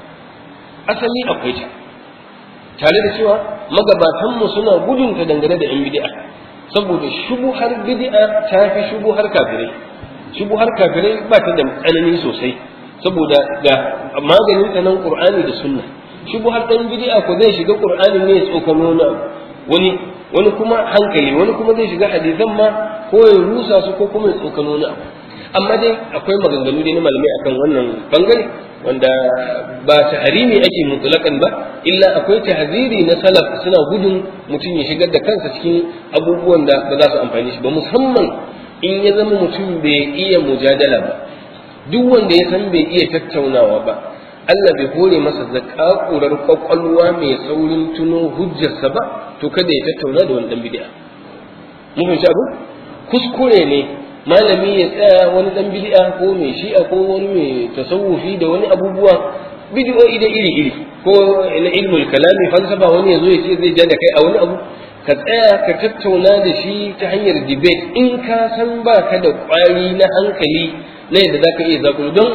asali akwai ta tare da cewa magabatanmu suna gudun ta dangane da yan bid'a saboda shubuhar bid'a ta fi shubuhar kafirai shubuhar kafirai ba ta da tsanani sosai saboda ga maganin ta nan qur'ani da sunna shubuhar dan bid'a ko zai shiga qur'ani ne ya tsokano na wani wani kuma hankali wani kuma zai shiga hadisan ma ko ya rusa su ko kuma ya tsokano na amma dai akwai maganganu dai na malamai akan wannan bangare wanda ba tahrimi ake mutlakan ba illa akwai tahziri na salaf suna gudun mutum ya shigar da kansa cikin abubuwan da ba za su amfani shi ba musamman in ya zama mutum bai iya mujadala ba duk wanda ya san bai iya tattaunawa ba Allah bai hore masa zakakurar kwakwalwa mai saurin tuno hujjarsa ba to kada ya tattauna da wani dan bid'a mun fahimci abu kuskure ne malami ya tsaya wani dan bid'a ko mai shi'a ko wani mai tasawufi da wani abubuwa bid'o'i da iri iri ko na ilmul kalami falsafa wani ya zo ya ce zai ja da kai a wani abu ka tsaya ka tattauna da shi ta hanyar debate in ka san ba ka da kwari na hankali na yadda za ka iya zakulu don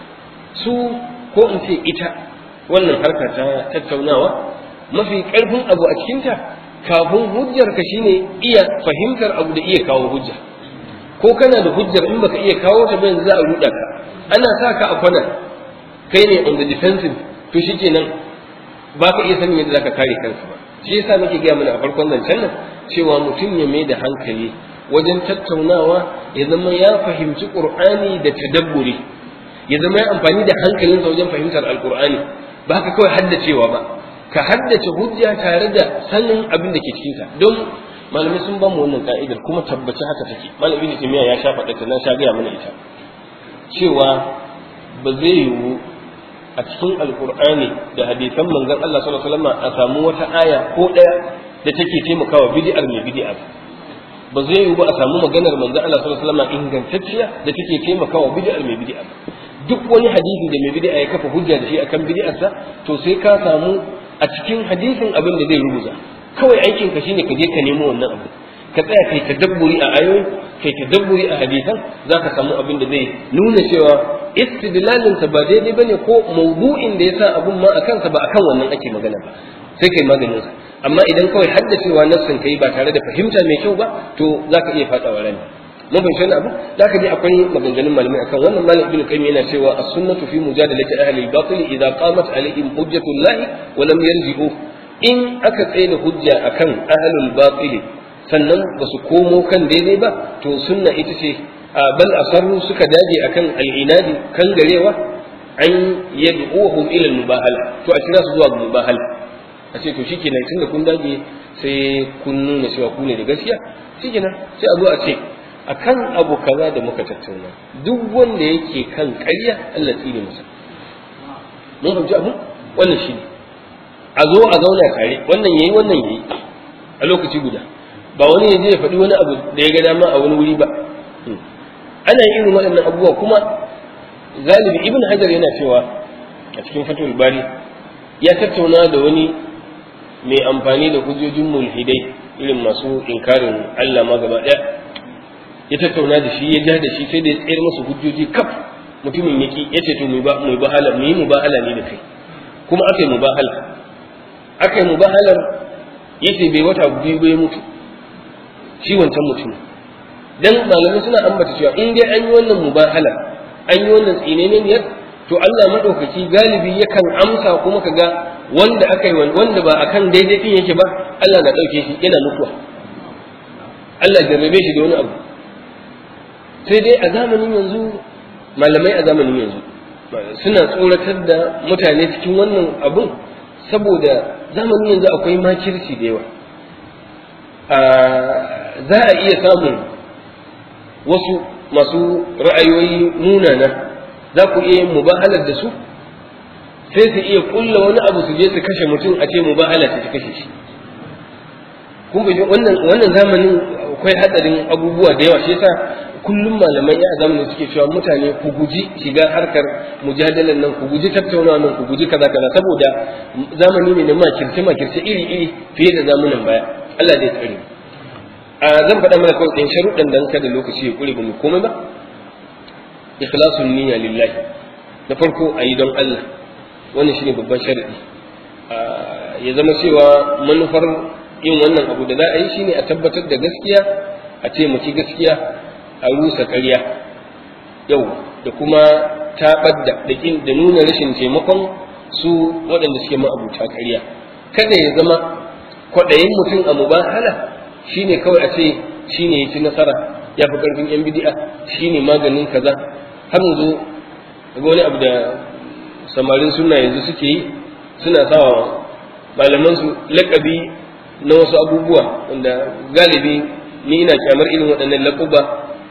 su ko in ce ita wannan harka ta tattaunawa mafi ƙarfin abu a cikinta kafin hujjar ka shine iya fahimtar abu da iya kawo hujja ko kana da hujjar in baka iya kawo ta ba za a ruɗa ka ana sa ka a kwana kai ne on the defensive to shikenan ba ka iya sanin yadda zaka kare kanka ba shi yasa nake gaya mana a farkon zancen nan cewa mutum ya mai da hankali wajen tattaunawa ya zama ya fahimci qur'ani da tadabburi ya zama ya amfani da hankalinsa wajen fahimtar alqur'ani ba ka kawai haddacewa ba ka haddace hujja tare da sanin abin da ke cikinta don malamai sun ba mu wannan ka'idar kuma tabbaci haka take malami ibn timiya ya sha faɗa ta na sha gaya mana ita cewa ba zai yiwu a cikin alkur'ani da hadisan manzon Allah sallallahu alaihi wasallam a samu wata aya ko ɗaya da take taimakawa bid'ar mai bid'a ba zai yiwu ba a samu maganar manzon Allah sallallahu alaihi wasallam ingantacciya da take taimakawa bid'ar mai bid'a duk wani hadisi da mai bid'a ya kafa hujja da shi akan bid'arsa to sai ka samu a cikin hadisin abin da zai rubuta kawai aikin ka shine ka je ka nemo wannan abu ka tsaya kai tadabburi a ayoyi kai tadabburi a hadisan zaka samu abin da zai nuna cewa istidlalin sa ba daidai bane ko maudu'in da yasa abun ma akan sa ba akan wannan ake magana ba sai kai maganin sa amma idan kawai haddacewa nassin kai ba tare da fahimta mai kyau ba to zaka iya fadawa rani mun bai shani abu zaka ji akwai maganganun malamai akan wannan malam ibnu qayyim yana cewa as-sunnatu fi mujadalati ahli al-batil idza qamat alaihim hujjatullahi wa lam yarji'u in aka tsaye da hujja akan ahlul batil sannan ba su komo kan daidai ba to sunna ita ce bal asarru suka dage akan al-inadi kan garewa an yad'uhum ila al-mubahala to a kira su zuwa mubahala a ce to shikenan tunda kun dage sai kun nuna cewa ku ne da gaskiya shikenan sai a zo a ce akan abu kaza da muka tattauna duk wanda yake kan ƙarya Allah tsine masa mun fahimci abu wannan shine a zo a zauna tare wannan yayi wannan yayi a lokaci guda ba wani ya je ya faɗi wani abu da ya ga dama a wani wuri ba ana irin waɗannan abubuwa kuma galibi ibn hajar yana cewa a cikin fatul bari ya tattauna da wani mai amfani da hujjojin mulhidai irin masu inkarin Allah ma gaba ɗaya ya tattauna da shi ya ja da shi sai da ya tsayar masa hujjoji kaf mutumin yaki ya ce to mu ba mu bahala mu yi mubahala ne da kai kuma aka yi mubahala aka yi mubahalar yace bai wata biyu bai mutu shi wancan mutum dan malamai suna ambata cewa in dai an yi wannan mubahala an yi wannan tsineneniyar to Allah madaukaki galibi yakan amsa kuma kaga wanda aka yi wanda ba akan daidai din yake ba Allah na dauke shi yana mutuwa Allah jarrabe shi da wani abu sai dai a zamanin yanzu malamai a zamanin yanzu suna tsoratar da mutane cikin wannan abun saboda zamanin yanzu akwai makirci da yawa za a iya samun wasu masu ra'ayoyi munana za ku iya yin mubahalar da su sai su iya kulla wani abu su je su kashe mutum a ce mubahala ce ta kashe shi kun wannan wannan zamanin akwai hadarin abubuwa da yawa shi yasa kullum malamai ya zamanin suke cewa mutane ku guji shiga harkar mujadalan nan ku guji tattaunawa nan ku guji kaza kaza saboda zamani ne na makirce makirce iri iri fiye da zamanin baya Allah zai tsare a zan faɗa mana kawai ɗin sharuɗan dan kada lokaci ya ƙure ba mu komai ba ikhlasun niyya lillahi na farko a yi don Allah wannan shine babban sharadi ya zama cewa manufar yin wannan abu da za a yi shine a tabbatar da gaskiya a taimaki gaskiya a rusa ƙarya yau da kuma taɓar da da nuna rashin taimakon su waɗanda suke ma'abuta ƙarya kada ya zama kwaɗayin mutum a mubahala shine kawai a ce shine ya ci nasara ya fi ƙarfin yan bidi'a shine maganin kaza har yanzu ga wani abu da samarin suna yanzu suke yi suna sawa malaman su laƙabi na wasu abubuwa wanda galibi ni ina kyamar irin waɗannan laƙuba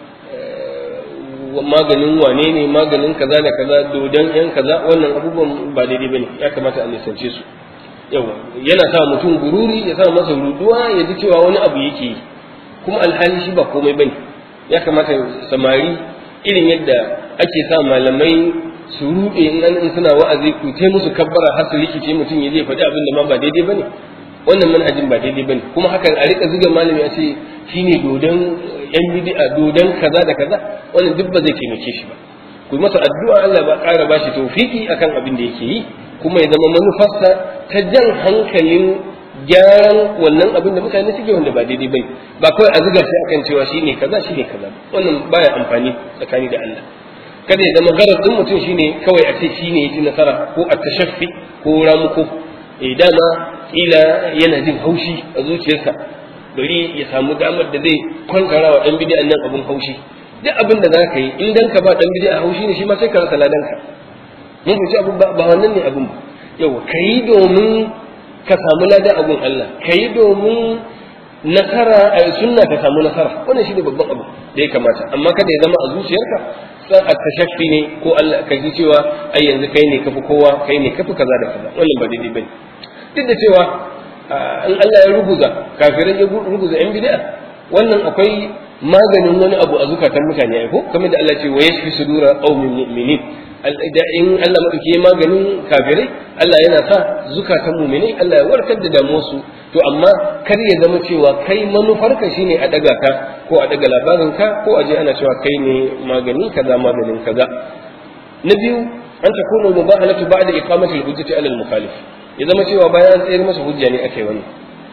maganin wane ne maganin kaza da kaza dodon yan kaza wannan abubuwan ba daidai bane ya kamata a nisance su yawa yana sa mutum gururi ya sa masa ruduwa ya ji cewa wani abu yake yi kuma alhali shi ba komai bane ya kamata samari irin yadda ake sa malamai su ruɗe in an in suna wa'azi ku tai musu kabbara har su rikice mutum ya je faɗi abin da ma ba daidai bane wannan manhajin ba daidai bane kuma hakan a rika ziga malami a ce shine dodon yan bid'a dodon kaza da kaza wannan duk ba zai taimake shi ba ku masa addu'a Allah ba ƙara ba shi tawfiki akan abin da yake yi kuma ya zama manufarsa ta jan hankalin gyaran wannan abin da mutane suke wanda ba daidai bane ba kawai a zuga shi akan cewa shine kaza shine kaza wannan baya amfani tsakani da Allah kada ya zama garar din mutum shine kawai a ce shine ya ci nasara ko a tashaffi ko ramuko eh dama kila yana jin haushi a zuciyarsa bari ya samu damar da zai kwankara wa dan bid'a nan abun haushi duk abin da zaka yi in dan ka ba dan bid'a haushi ne shi ma sai ka rasa ladanka mun fahimci abun ba wannan ne abun ba yawa kai domin ka samu ladan abun Allah kai domin nasara a sunna ka samu nasara wannan shi ne babban abu da ya kamata amma kada ya zama a zuciyarka san a tashaffi ne ko Allah ka ji cewa ai yanzu kai ne kafi kowa kai ne kafi kaza da kaza wannan ba daidai bane duk da cewa in Allah ya ruguza kafirai ya ruguza yan bid'a wannan akwai maganin wani abu a zukatan mutane ai ko kamar da Allah ce wa yashfi sudura qaumin mu'minin da in Allah madauki ya maganin kafirai Allah yana sa zukatan mu'minai Allah ya warkar da damuwarsu to amma kar ya zama cewa kai manufarka shine a daga ka ko a daga labarin ka ko a je ana cewa kai ne magani kaza maganin kaza na biyu an takunu mubahalatu ba'da iqamati al-hujjati 'ala al-mukhalif ya zama cewa bayan an tsayar masa hujja ne akai wannan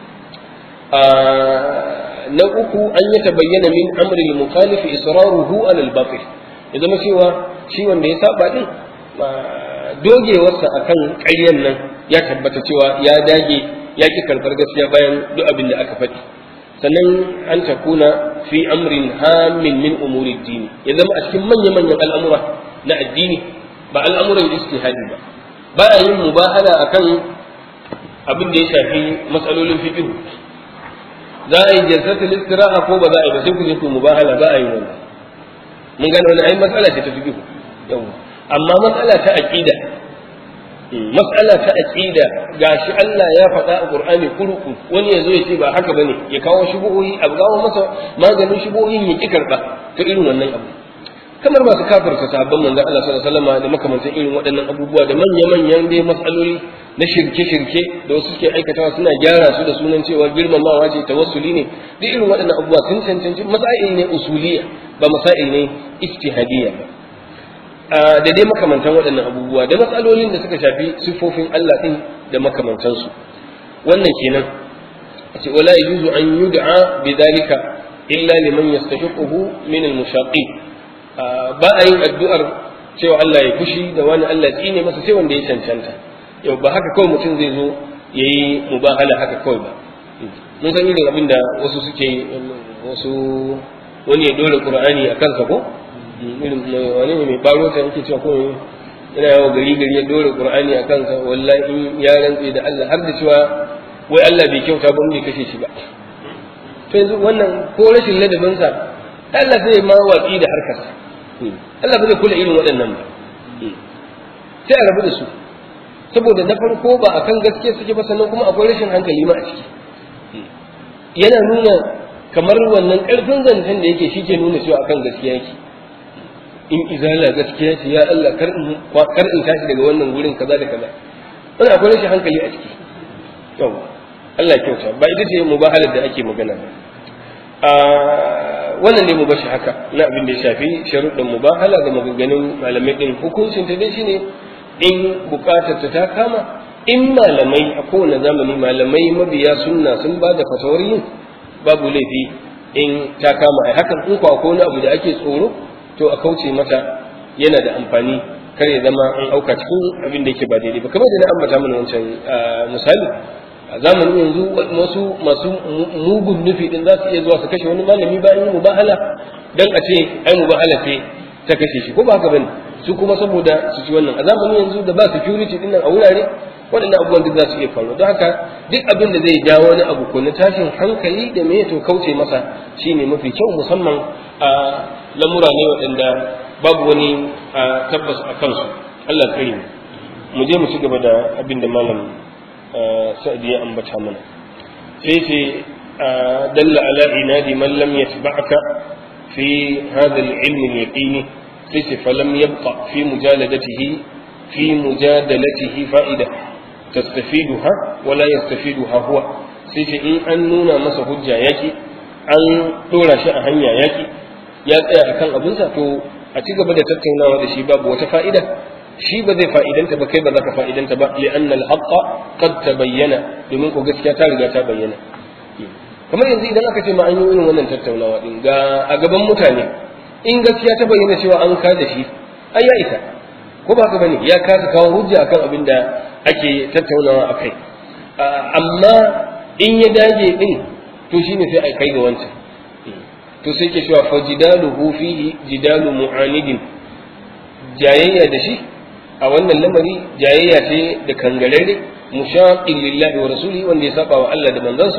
na uku an yi tabayyana min amri al-mukhalif israruhu 'ala al-batil ya zama cewa shi wanda ya saba din dogewarsa akan ƙaryan nan ya tabbata cewa ya dage ya ki karɓar gaskiya bayan duk abin da aka faɗi sannan an takuna fi amrin hamin min umuri dini ya zama a cikin manya-manyan al'amura na addini ba al'amuran istihadi ba ba a yin mubahala akan abin da ya shafi matsalolin fiqh za a yi jalsatul istiraha ko ba za a yi ba sai ku je ku mubahala ba a yi wannan mun gane wannan ai matsala ce ta fiqh yawa amma matsala ta aqida matsala ta aqida gashi Allah ya faɗa a Qur'ani kuruku wani yazo ya ce ba haka bane ya kawo shubuhohi a gawo masa maganin shubuhohin ya ki karba ta irin wannan abu kamar masu kafirta sahabban manzon Allah sallallahu alaihi wasallam da makamantan irin waɗannan abubuwa da manya-manyan dai matsaloli na shirke-shirke da wasu suke aikatawa suna gyara su da sunan cewa girmamawa ce tawassuli ne duk irin waɗannan abubuwa sun cancanci masail ne usuliya ba masail ne ijtihadiyya ba da dai makamantan waɗannan abubuwa da matsalolin da suka shafi siffofin Allah ɗin da makamantansu wannan kenan a ce wala yajuzu an yud'a bidhalika illa liman yastahiquhu min al-mushaqi ba a yin addu'ar cewa Allah ya fushi da wani Allah ya tsine masa sai wanda ya cancanta yau ba haka kawai mutum zai zo yayi mubahala haka kawai ba mun san irin abin da wasu suke wasu wani ya dole qur'ani a kansa ko irin wani ne mai baro ta yake cewa ko yana yawo gari gari ya dole qur'ani a kansa wallahi in ya rantse da Allah har da cewa wai Allah bai kyauta ba bai kashe shi ba to yanzu wannan ko rashin ladabin sa Allah zai ma watsi da harkar Allah ba zai kula irin waɗannan ba sai a rabu da su saboda na farko ba akan gaske suke ba sannan kuma akwai rashin hankali ma a ciki yana nuna kamar wannan ƙarfin zancen da yake shi ke nuna cewa akan gaskiya yake in izala gaskiya ce ya Allah kar in kar in tashi daga wannan gurin kaza da kaza wannan akwai rashin hankali a ciki yawa Allah kyauta ba ita ce mubahalar da ake magana ba a wannan ne mu bashi haka na abin da ya shafi sharuɗin mubahala ga maganganun malamai din hukuncin ta dai shine in bukatar ta ta kama in malamai a kowane zamani malamai mabiya sunna sun ba da fatawar yin babu laifi in ta kama ai hakan in ko akwai wani abu da ake tsoro to a kauce mata yana da amfani kar ya zama an auka cikin abin da yake ba daidai ba kamar da na ambata mana wancan misali a zamanin yanzu wasu masu mugun nufi din za su iya zuwa su kashe wani malami bayan mubahala dan a ce ai mubahala ce ta kashe shi ko ba haka bane su kuma saboda su ci wannan a zamanin yanzu da ba security din nan a wurare waɗannan abubuwan duk za su iya faru don haka duk abin da zai jawo wani abu ko na tashin hankali da me to kauce masa shine mafi kyau musamman a lamura ne waɗanda babu wani tabbas a kansu Allah kare mu je mu ci gaba da abin da malam sa'adi ya ambata mana sai ce dalla ala inadi man lam yatba'aka fi hadha al-ilm al-yaqini sai ce falam yabqa fi mujaladatihi fi mujadalatihi fa'ida tastafiduha wala yastafiduha huwa sai ce in an nuna masa hujja yaki an dora shi a hanya yaki ya tsaya akan abinsa to a ci gaba da tattaunawa da shi babu wata fa'ida shi ba zai fa'idanta ba kai ba za ka fa'idanta ba li'anna al-haqqa qad tabayyana domin ko gaskiya ta riga ta bayyana kamar yanzu idan aka ce ma an yi irin wannan tattaunawa din ga a gaban mutane in gaskiya ta bayyana cewa an ka da shi ai ya isa ko ba haka bane ya kasa kawo hujja akan abin da ake tattaunawa akai amma in ya dage din to shine sai a kai ga wancan to sai ke cewa fa jidaluhu fihi jidalu mu'anidin jayayya da shi a wannan lamari jayayya ce da kangarare mushaqin lillahi wa rasuli wanda ya saba wa Allah da manzansa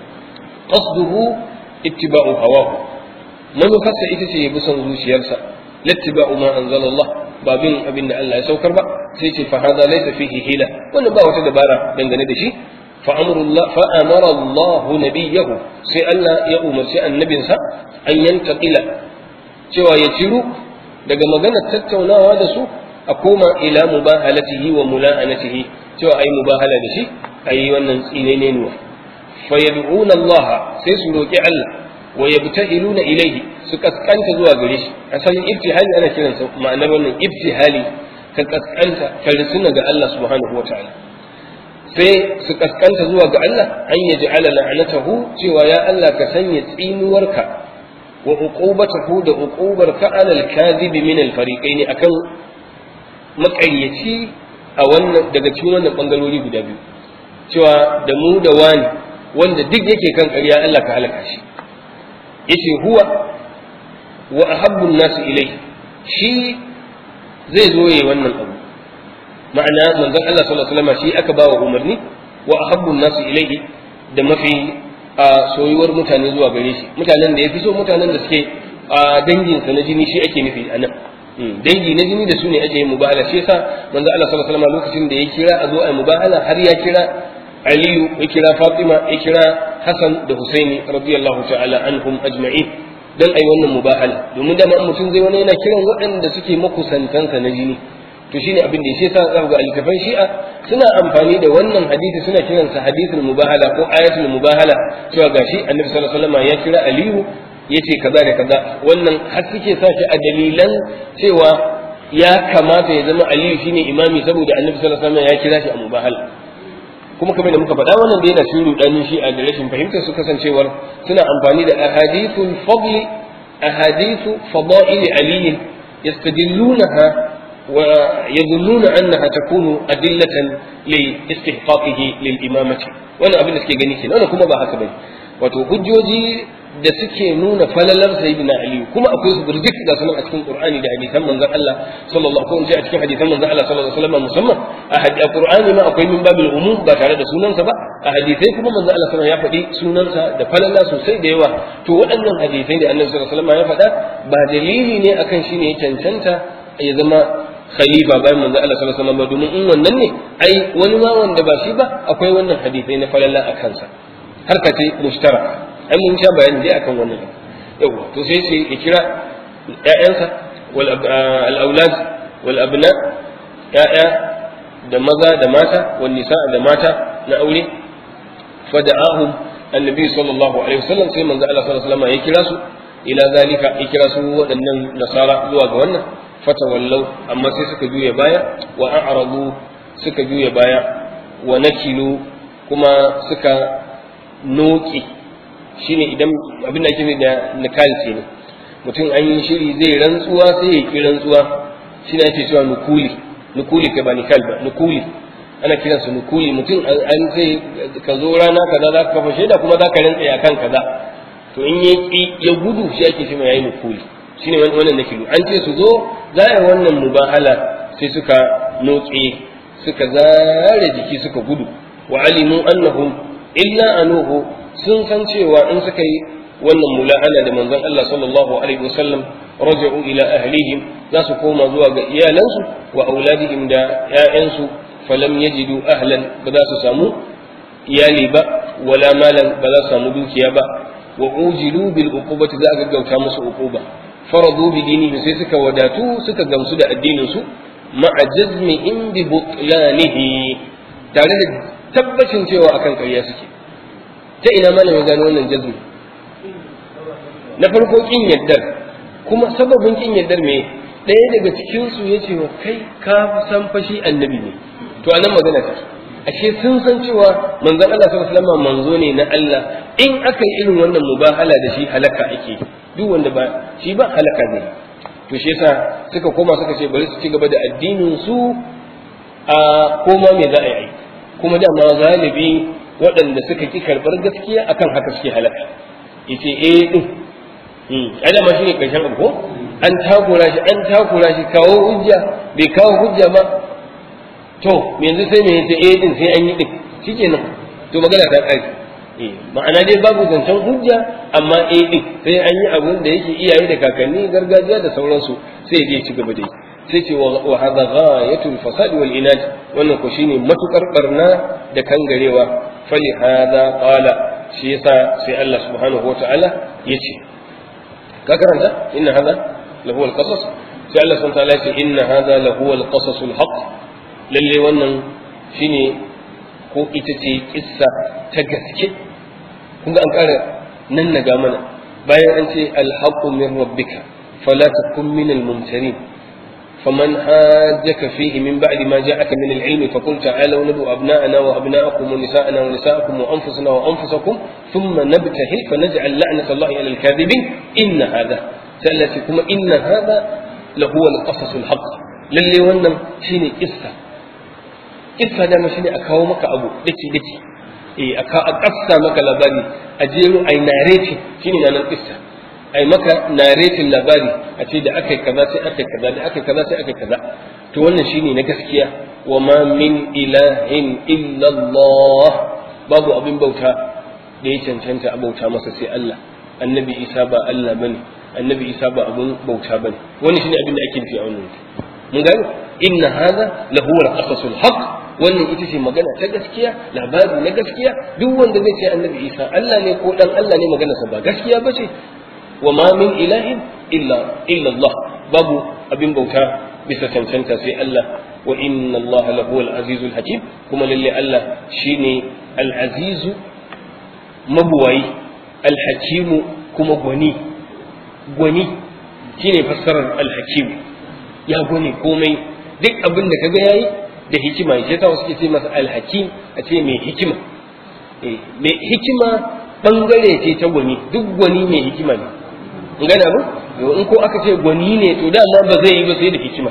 qasduhu ittiba'u hawahu manufarsa ita ce bi son zuciyarsa lattiba'u ma anzalallah ba bin abin da Allah ya saukar ba sai ce fa hada laysa fihi hila wannan ba wata dabara dangane da shi fa amrullah fa amara Allah nabiyahu sai Allah ya umarci annabinsa an yantaqila cewa ya ciru daga maganar tattaunawa da su a koma ila mubahalatihi wa mula'anatihi cewa ai mubahala da shi ai wannan tsinenenuwa fa yad'una Allah sai su roki Allah wa yabtahiluna ilayhi su kaskanta zuwa gare shi asalin ibtihali ana kiransa ma'anar wannan ibtihali ka kaskanta ka risuna ga Allah subhanahu wa ta'ala sai su kaskanta zuwa ga Allah an yaj'ala la'natahu cewa ya Allah ka sanya tsinuwarka wa uqubatahu da uqubarka alal kadhibi min al fariqain akan maƙaryaci a wannan daga cikin wannan bangarori guda biyu cewa da mu da wani wanda duk yake kan ƙarya Allah ka halaka shi yace huwa wa ahabbu an-nas ilayhi shi zai zo yayi wannan abu ma'ana manzon Allah sallallahu alaihi wasallam shi aka bawa umarni wa ahabbu an-nas ilayhi da mafi a soyuwar mutane zuwa gare shi mutanen da ya fi so mutanen da suke a danginsa na jini shi ake nufi a nan dangi na jini da su ne ake yin mubahala shi yasa manzo Allah sallallahu alaihi wasallam lokacin da ya kira a zo a mubahala har ya kira Aliyu ya kira Fatima ya kira Hassan da Husaini radiyallahu ta'ala anhum ajma'in dan ai wannan mubahala domin da mutum zai wani yana kiran waɗanda suke makusantansa na jini to shine abin da shi yasa za ga alkafan shi'a suna amfani da wannan hadisi suna kiransa hadisul mubahala ko ayatul mubahala cewa gashi annabi sallallahu alaihi wasallam ya kira aliyu yace kaza da kaza wannan har suke sa shi a dalilan cewa ya kamata ya zama aliyu shine imami saboda annabi sallallahu alaihi wasallam ya kira shi a mubahala kuma kamar da muka faɗa wannan da yana shirin rudanin shi'a da rashin fahimtar su kasancewar suna amfani da ahadithul fadli ahadithu fadaili aliyin yastadillunaha ويظنون أنها تكون أدلة لاستحقاقه للإمامة وأنا أبن سكي غني كنا أنا كما بحث بني wato hujjoji da suke nuna falalar sayyidina ali kuma akwai su burjik da sunan a cikin qur'ani da hadisan manzon Allah sallallahu alaihi wasallam a cikin hadisan manzon Allah sallallahu alaihi wasallam musamman a hadisi qur'ani ma akwai min babil umum ba tare da sunansa ba a hadisai kuma manzon Allah sallallahu alaihi wasallam ya faɗi sunansa da falala sosai da yawa to waɗannan hadisai da annabi sallallahu alaihi wasallam ya faɗa ba dalili ne akan shi ne ya cancanta ya zama khalifa bayan manzo Allah sallallahu alaihi wasallam ba domin in wannan ne ai wani ma wanda ba shi ba akwai wannan hadisai na falalla a kansa harka ce mushtara ai mun sha bayani dai akan wannan yawa to sai sai ya kira ƴaƴansa wal al-aulad wal abna ƴaƴa da maza da mata wal nisa da mata na aure fada'ahum annabi sallallahu alaihi wasallam sai manzo Allah sallallahu alaihi wasallam ya kira su ila zalika ya kira su waɗannan nasara zuwa ga wannan fatawallau amma sai suka juya baya wa a'radu suka juya baya wa nakilu kuma suka noki shine idan abin da ake da nikalci ne mutum an yi shiri zai rantsuwa sai ya ki rantsuwa shine ake cewa nukuli nukuli kai ba nikal ba nukuli ana kiransa nukuli mutum an sai ka zo rana kaza za ka kafa shaida kuma za ka rantsa ya kan kaza to in ya gudu shi ake cewa yayi nukuli shine wannan nakilu an ce su zo za a wannan mubahala sai suka notse suka zare jiki suka gudu wa alimu annahum illa anuhu sun san cewa in suka yi wannan mula'ana da manzon Allah sallallahu alaihi wasallam raja'u ila ahlihim za su koma zuwa ga iyalansu wa auladihim da 'ya'yansu falam yajidu ahlan ba za su samu iyali ba wala malan ba za su samu dukiya ba wa ujilu bil uqubati za a gaggauta musu uquba faradu bi dinihim sai suka wadatu suka gamsu da addinin su ma'a jazmi in bi butlanihi tare da tabbacin cewa akan ƙarya suke ta ina malam ya gano wannan jazmi na farko kin yaddar kuma sababin kin yaddar me ɗaya daga cikin su yace wa kai ka san fashi annabi ne to anan magana ta ashe sun san cewa manzon Allah sallallahu alaihi wasallam manzo ne na Allah in aka yi irin wannan mubahala da shi halaka ake duk wanda ba shi ba halaka ne to shi yasa suka koma suka ce bari su ci gaba da addinin su a koma me za a yi kuma dama galibi waɗanda suka ki karɓar gaskiya akan haka suke halaka yace eh din ai dama shi ne karshen abu ko an takura shi an takura shi kawo hujja bai kawo hujja ba to yanzu sai me yace eh din sai an yi din shikenan to magana ta kai eh ma'ana dai babu zancen hujja amma eh din sai an yi abun da yake iyaye da kakanni gargajiya da sauransu sai ya ci gaba da yi sai ce wa hadha ghayatul fasad wal inad wannan ko shine matukar barna da kangarewa fali hadha qala shi yasa sai Allah subhanahu wataala yace ka karanta inna hadha lahu al qasas sai Allah subhanahu wataala yace inna hadha lahu al qasas al haqq lalle wannan shine ko ita ce kissa ta gaske kun ga an ƙara nan naga mana bayan an ce alhaqqu min rabbika fala takun min al-mumtarin فمن حاجك فيه من بعد ما جاءك من العلم فقل تعالوا ندعو أبناءنا وأبناءكم ونساءنا ونساءكم وأنفسنا وأنفسكم ثم نبتهل فنجعل لعنة الله على الكاذبين إن هذا سألتكم إن هذا لهو القصص الحق للي ونم شيني قصة kissa dama shine a kawo maka abu dace dace eh a kassa maka labari a jero ai narrating shine ma'anar kissa ai maka narrating labari a ce da akai kaza sai akai kaza da akai kaza sai akai kaza to wannan shine na gaskiya wa ma min ilahin illa Allah babu abin bauta da ya cancanta a bauta masa sai Allah annabi Isa ba Allah bane annabi Isa ba abun bauta bane wannan shine abin da ake nufi a wannan mun gane inna hadha lahu al-qasasul haqq wannan ita ce magana ta gaskiya labari na gaskiya duk wanda zai ce annabi isa Allah ne ko dan Allah ne maganarsa ba gaskiya ba ce wa ma min ilahin illa illa Allah babu abin bauta bisa cancanta sai Allah wa inna Allah lahu al-azizul hakim kuma lalle Allah shine al-azizu mabuwayi al-hakimu kuma gwani gwani shine fassarar al-hakim ya gwani komai duk abin da kaga yayi da hikima ya ta suke ce masa alhakim a ce mai hikima mai hikima bangare ce ta gwani duk gwani mai hikima ne in gane abu in ko aka ce gwani ne to dama ba zai yi ba sai da hikima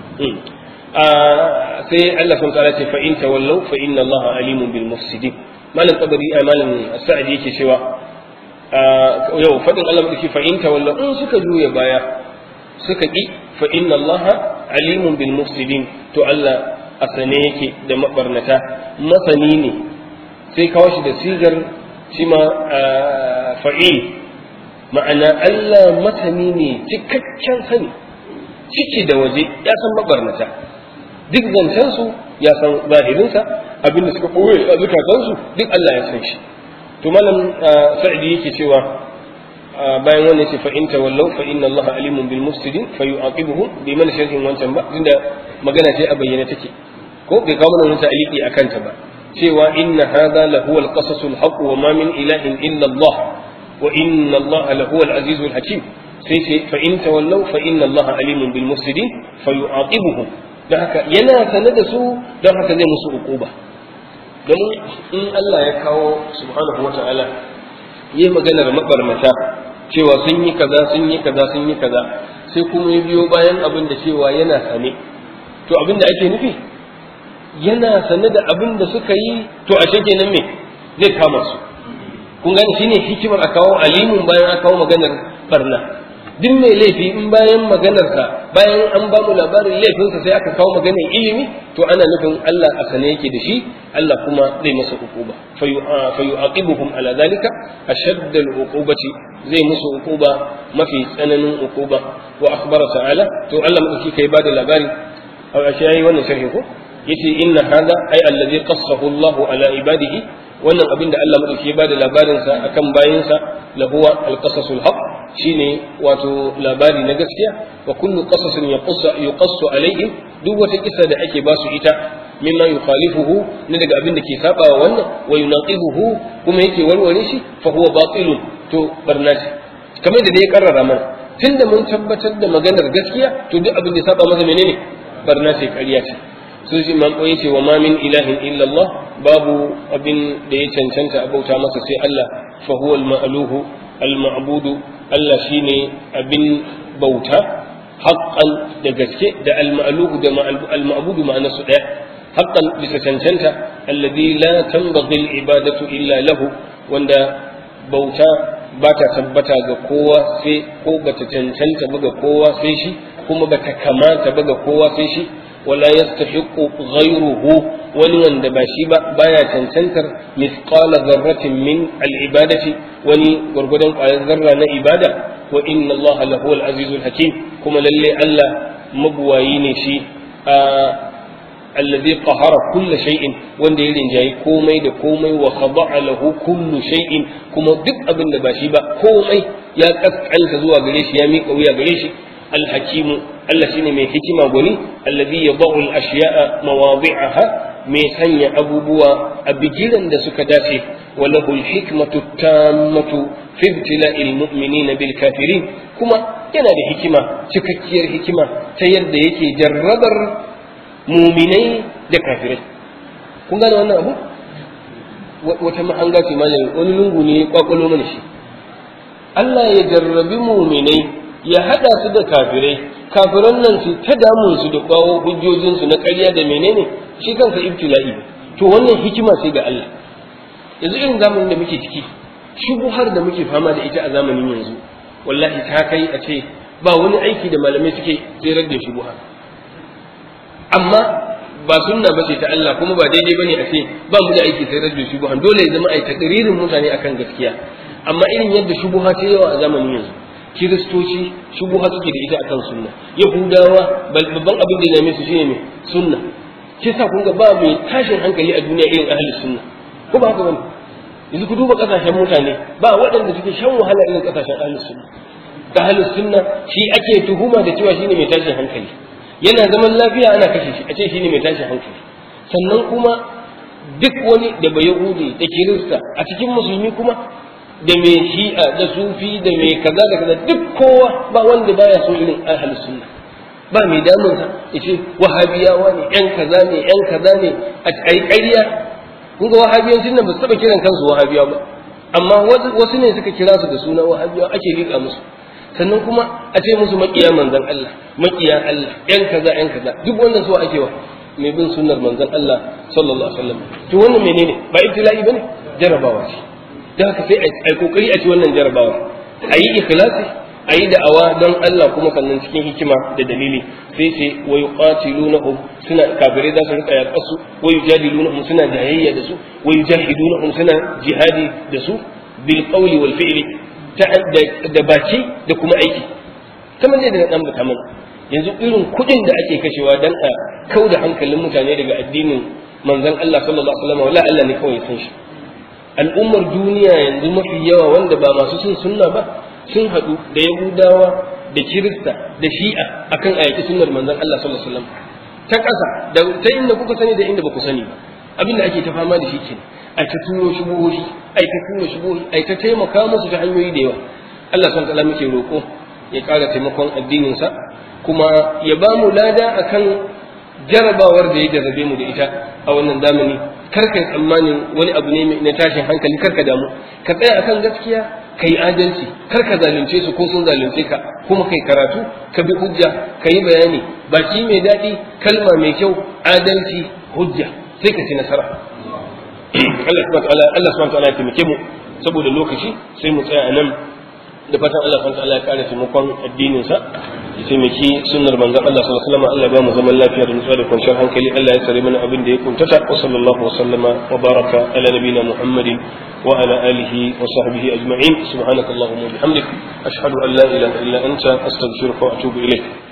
sai Allah sun tsara ce fa in tawallau fa inna Allah alimun bil mufsidin malam tabari a malam sa'adi yake cewa yau fadin Allah madaki fa in tawallau in suka juya baya suka ki fa inna Allah alimun bil mufsidin to Allah a sane yake da mabarnata masani ne sai kawo shi da sigar shi ma fa'il ma'ana Allah masani ne cikakken sani ciki da waje ya san mabarnata duk zancensu ya san zahirinsa abin da suka ɓoye a zukatansu duk Allah ya san shi to malam sa'idi yake cewa bayan wannan ce fa in tawallaw fa inna Allah alimun bil mufsidin fa yu'aqibuhum bi man sharhin wancan ba tunda magana ce a bayyane take ko bai kawo mana wani ta'liqi akan ta ba cewa inna hadha lahu al qasasul haqq wa ma min ilahin illa Allah wa inna Allah lahu al azizul hakim sai ce fa in tawallaw fa inna Allah alimun bil mufsidin fa yu'aqibuhum dan haka yana sanar da su dan haka zai musu uquba domin in Allah ya kawo subhanahu wata'ala yi maganar mabarmata cewa sun yi kaza sun yi kaza sun yi kaza sai kuma ya biyo bayan abin da cewa yana sane to abin da ake nufi yana sane da abin da suka yi to ashe kenan me zai kama su kun gane shine hikimar a kawo alimun bayan a kawo maganar barna duk mai laifi in bayan maganarsa bayan an ba mu labarin laifinsa sai aka kawo maganar ilimi to ana nufin Allah a sane yake da shi Allah kuma zai masa hukuba fa yu'aqibuhum ala zalika ashadda al-uqubati zai musu hukuba mafi tsananin hukuba wa akhbara ta'ala to Allah madauki kai bada labari a shi yayi wannan sharhi ko yace inna hadha ay allazi qassahu Allah ala ibadihi wannan abin da Allah madauki ya bada labarin sa akan bayinsa lahuwa al-qasasul haqq shine wato labari na gaskiya wa kullu qasasin yaqussu yuqassu alaihim duk wata kisa da ake basu ita mimma yukhalifuhu ne daga abin da ke sabawa wannan wa yunaqibuhu kuma yake warware shi fa huwa batilun to barna ce kamar da dai karrara mana tunda mun tabbatar da maganar gaskiya to duk abin da saba masa menene barna ce ƙarya ce su shi man koyi ce wa ma min ilahin illa Allah babu abin da ya cancanta a bauta masa sai Allah fa huwa al-ma'luhu al-ma'budu Allah shine abin bauta haqqan da gaske da al-ma'luhu da al-ma'budu ma'ana su daya haqqan bisa cancanta alladhi la tanbaghi al-ibadatu illa lahu wanda bauta ba ta tabbata ga kowa sai ko bata cancanta ba ga kowa sai shi kuma bata kamata ba ga kowa sai shi wala yastahiqu ghayruhu wani wanda ba shi ba baya cancantar misqala dharratin min al-ibadati wani gurgudan ƙwayar zarra na ibada wa inna Allah lahu al-azizul hakim kuma lalle Allah mabuwayi ne shi a alladhi qahara kulla shay'in wanda ya rinjayi komai da komai wa khada'a lahu kullu shay'in kuma duk abin da ba shi ba komai ya kaskanta zuwa gare shi ya miƙa wuya gare shi alhakimu Allah shine mai hikima gwani alladhi yadau al-ashya'a mawadi'aha mai sanya abubuwa a bigiran da suka dace wa lahu al-hikmatu tammatu fi ibtila'il mu'minina bil kafirin kuma yana da hikima cikakkiyar hikima ta yadda yake jarrabar muminai da kafirai kun gane wannan abu wata mahanga ce malam wani lungu ne kwakwalo mana shi Allah ya jarrabi muminai ya hada su da kafirai kafiran nan su ta damun su da kwawo hujjojin su na ƙarya da menene shi kansa ibtila'i to wannan hikima sai ga Allah yanzu irin zamanin da muke ciki shubuhar da muke fama da ita a zamanin yanzu wallahi ta kai a ce ba wani aiki da malamai suke tsirar da shubuhar amma ba sunna bace ta Allah kuma ba daidai bane a ce ba mu da aiki sai rajul shubuhan dole ya zama ai takririn mutane akan gaskiya amma irin yadda shubuha ta yawa a zamanin yanzu kiristoci shubuha suke da ita akan sunna yahudawa babban abin da ya su shine me sunna shi sa kun ga ba mai tashin hankali a duniya irin ahli sunna ko ba haka bane yanzu ku duba kasashen mutane ba waɗanda suke shan wahala irin kasashen ahli sunna da ahli sunna shi ake tuhuma da cewa shine mai tashin hankali yana zaman lafiya ana kashe shi a ce shine mai tashin hankali sannan kuma duk wani da bai yahudi da kirista a cikin musulmi kuma da mai shi'a da sufi da mai kaza da kaza duk kowa ba wanda baya so irin ahli sunna ba mai damun sa yace wahabiyawa ne yan kaza ne yan kaza ne a ai ƙarya kun ga wahabiyancin nan ba su taba kiran kansu wahabiyawa ba amma wasu ne suka kira su da suna wahabiyawa ake liƙa musu sannan kuma a ce musu makiya manzan Allah makiya Allah yan kaza yan kaza duk wannan so ake wa mai bin sunnar manzan Allah sallallahu alaihi wasallam to wannan menene ba ibtila'i bane jarabawa ce dan haka sai ai kokari a ci wannan jarabawa ayi ikhlasi ayi da'awa don Allah kuma sannan cikin hikima da dalili sai ce wa yuqatilunahum suna kafirai da su rika yaƙa su wa yujadilunahum suna jayayya da su wa yujahidunahum suna jihadi da su bil qawli wal fi'li da baki da kuma aiki kamar ne da dan bata mana yanzu irin kuɗin da ake kashewa dan a kau da hankalin mutane daga addinin manzon Allah sallallahu alaihi wasallam wala Allah ne kawai san shi al'ummar duniya yanzu mafi yawa wanda ba masu sun sunna ba sun haɗu da yahudawa da kirista da shi'a akan ayaki sunnar manzon Allah sallallahu alaihi wasallam ta ƙasa da ta inda kuka sani da inda ba ku sani ba abin da ake ta fama da shi ke ai ta turo shubuhohi ai ta turo shubuhohi ai ta taimaka musu ta hanyoyi da yawa Allah san ta'ala muke roƙo ya ƙara taimakon addinin sa kuma ya ba mu lada akan jarabawar da ya jarrabe mu da ita a wannan zamani kar kai tsammanin wani abu ne na tashin hankali kar ka damu ka tsaya akan gaskiya kai adalci kar ka zalunce su ko sun zalunce ka kuma kai karatu ka bi hujja ka yi bayani baki mai daɗi kalma mai kyau adalci hujja sai ka ci nasara Allah subhanahu wa ta'ala Allah subhanahu wa ta'ala ya taimake mu saboda lokaci sai mu tsaya a nan da fatan Allah subhanahu wa ta'ala ya kare taimakon addinin sa ya taimaki sunnar manzon Allah sallallahu alaihi wasallam Allah ya ba mu zaman lafiya da nutsuwa da kwanciyar hankali Allah ya tsare mana abin da ya kuntata wa sallallahu wa sallama wa baraka ala nabina Muhammadin wa ala alihi wa sahbihi ajma'in subhanakallahumma wa bihamdik ashhadu an la ilaha illa anta astaghfiruka wa atubu ilayk